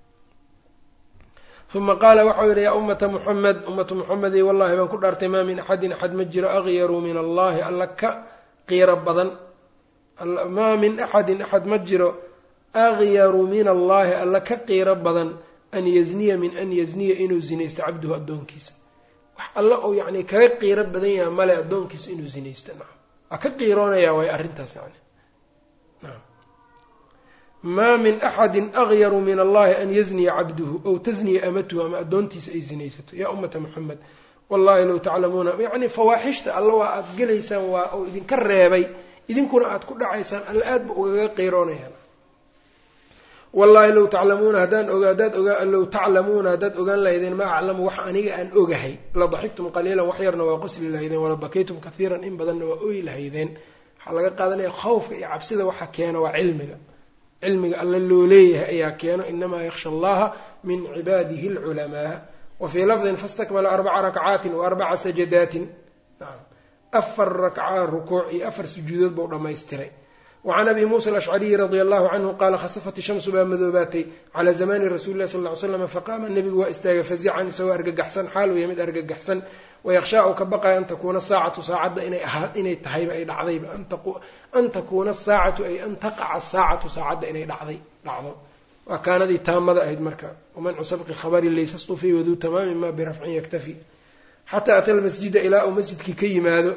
uma qaala waxau yidhi yaa ummata muxamed ummatu muxamedi wallahi baan ku dhaartay maa min axadin axad ma jiro akyaruu min allahi alla ka qiiro badan maa min axadin axad ma jiro akyaru min allahi alla ka qiiro badan an yazniya min an yazniya inuu zinaysto cabduhu addoonkiisa wax alla uu yacni kaga qiiro badan yaha male addoonkiisa inuu zinaysto nacam waa ka qiiroonaya waay arrintaas yani naam maa min axadin akyaru min allahi an yazniya cabduhu ow tasniya amatuhu ama addoontiisa ay zinaysato yaa ummata muxamed wallahi low taclamuuna yacni fawaaxishta alla waa aada gelaysaan waa uu idinka reebay idinkuna aada ku dhacaysaan alla aad ba ugaga qiiroonayaan wallaahi low taclamuuna haddaan oga haddaad ogaa low taclamuuna haddaad ogaan lahaydeen maa aclamu wax aniga aan ogahay la daxigtum qaliilan wax yarna waa qosli lahaydeen wala bakaytum kathiiran in badanna waa oy lahaydeen waxaa laga qaadanaya khawfka iyo cabsida waxa keena waa cilmiga cilmiga alla loo leeyahay ayaa keeno inamaa yaksha allaha min cibaadihi alculamaa wa fii lafdin fastakmala arbaca rakcaatin wa arbaca sajadaatin afar rakca rukuuc iyo afar sujuudood buu dhammaystiray wacan abi muusa alashcariyi radia allahu canhu qaala khasafat ishamsu baa madoobaatay calaa zamaani rasuuli illahi sal ly slam faqaama nebigu waa istaagay fazican isagoo argagaxsan xaal weya mid argagaxsan wayakhshaa uu ka baqaya an takuuna saacatu saacadda inay ahaa inay tahayba ay dhacdayba an takuuna asaacatu ay an taqaca saacatu saacadda inay dhacday dhacdo waa kaanadii taamada ahayd marka wamancu sabqi khabari laysa stufii waduu tamaamin ma birafcin yaktafi xataa ata lmasjida ilaa uu masjidkii ka yimaado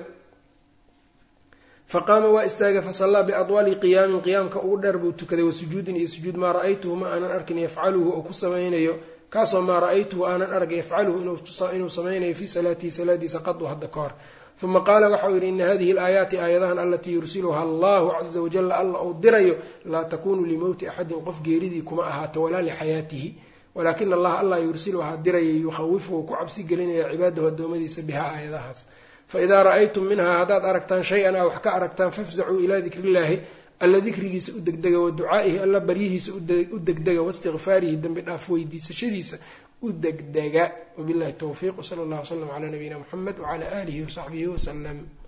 faqaama waa istaagay fasallaa biadwali qiyaamin qiyaamka ugu dheer buu tukaday wasujuudin iyo sujuud maa ra-aytuhu ma aanan arkin yafcaluhu oo ku samaynayo kaasoo maa ra-aytuhu aanan arag yafcaluhu inuu samaynayo fii salaatihi salaadiisa qadu hadda ka hor uma qaala waxau yidhi ina hadihi alaayaati aayadahan alatii yursiluha allahu caza wajala alla uu dirayo laa takunu limowti axadin qof geeridii kuma ahaato walaa lixayaatihi walaakina allaha allah yursiluhaa diraya yukhawifuhu ku cabsi gelinaya cibaadahu addoommadiisa bihaa aayadahaas faidaa ra-aytum minhaa haddaad aragtaan shay-an a wax ka aragtaan fafzacuu ilaa dikrillaahi alla dikrigiisa u degdega wa ducaa'ihi alla baryihiisa u degdega waistikfaarihi dembi dhaaf weydiisashadiisa u degdega wabillahi towfiiq wsala allah wslam calaa nabiyina muxamed wacalaa aalihi wasaxbihi wasalam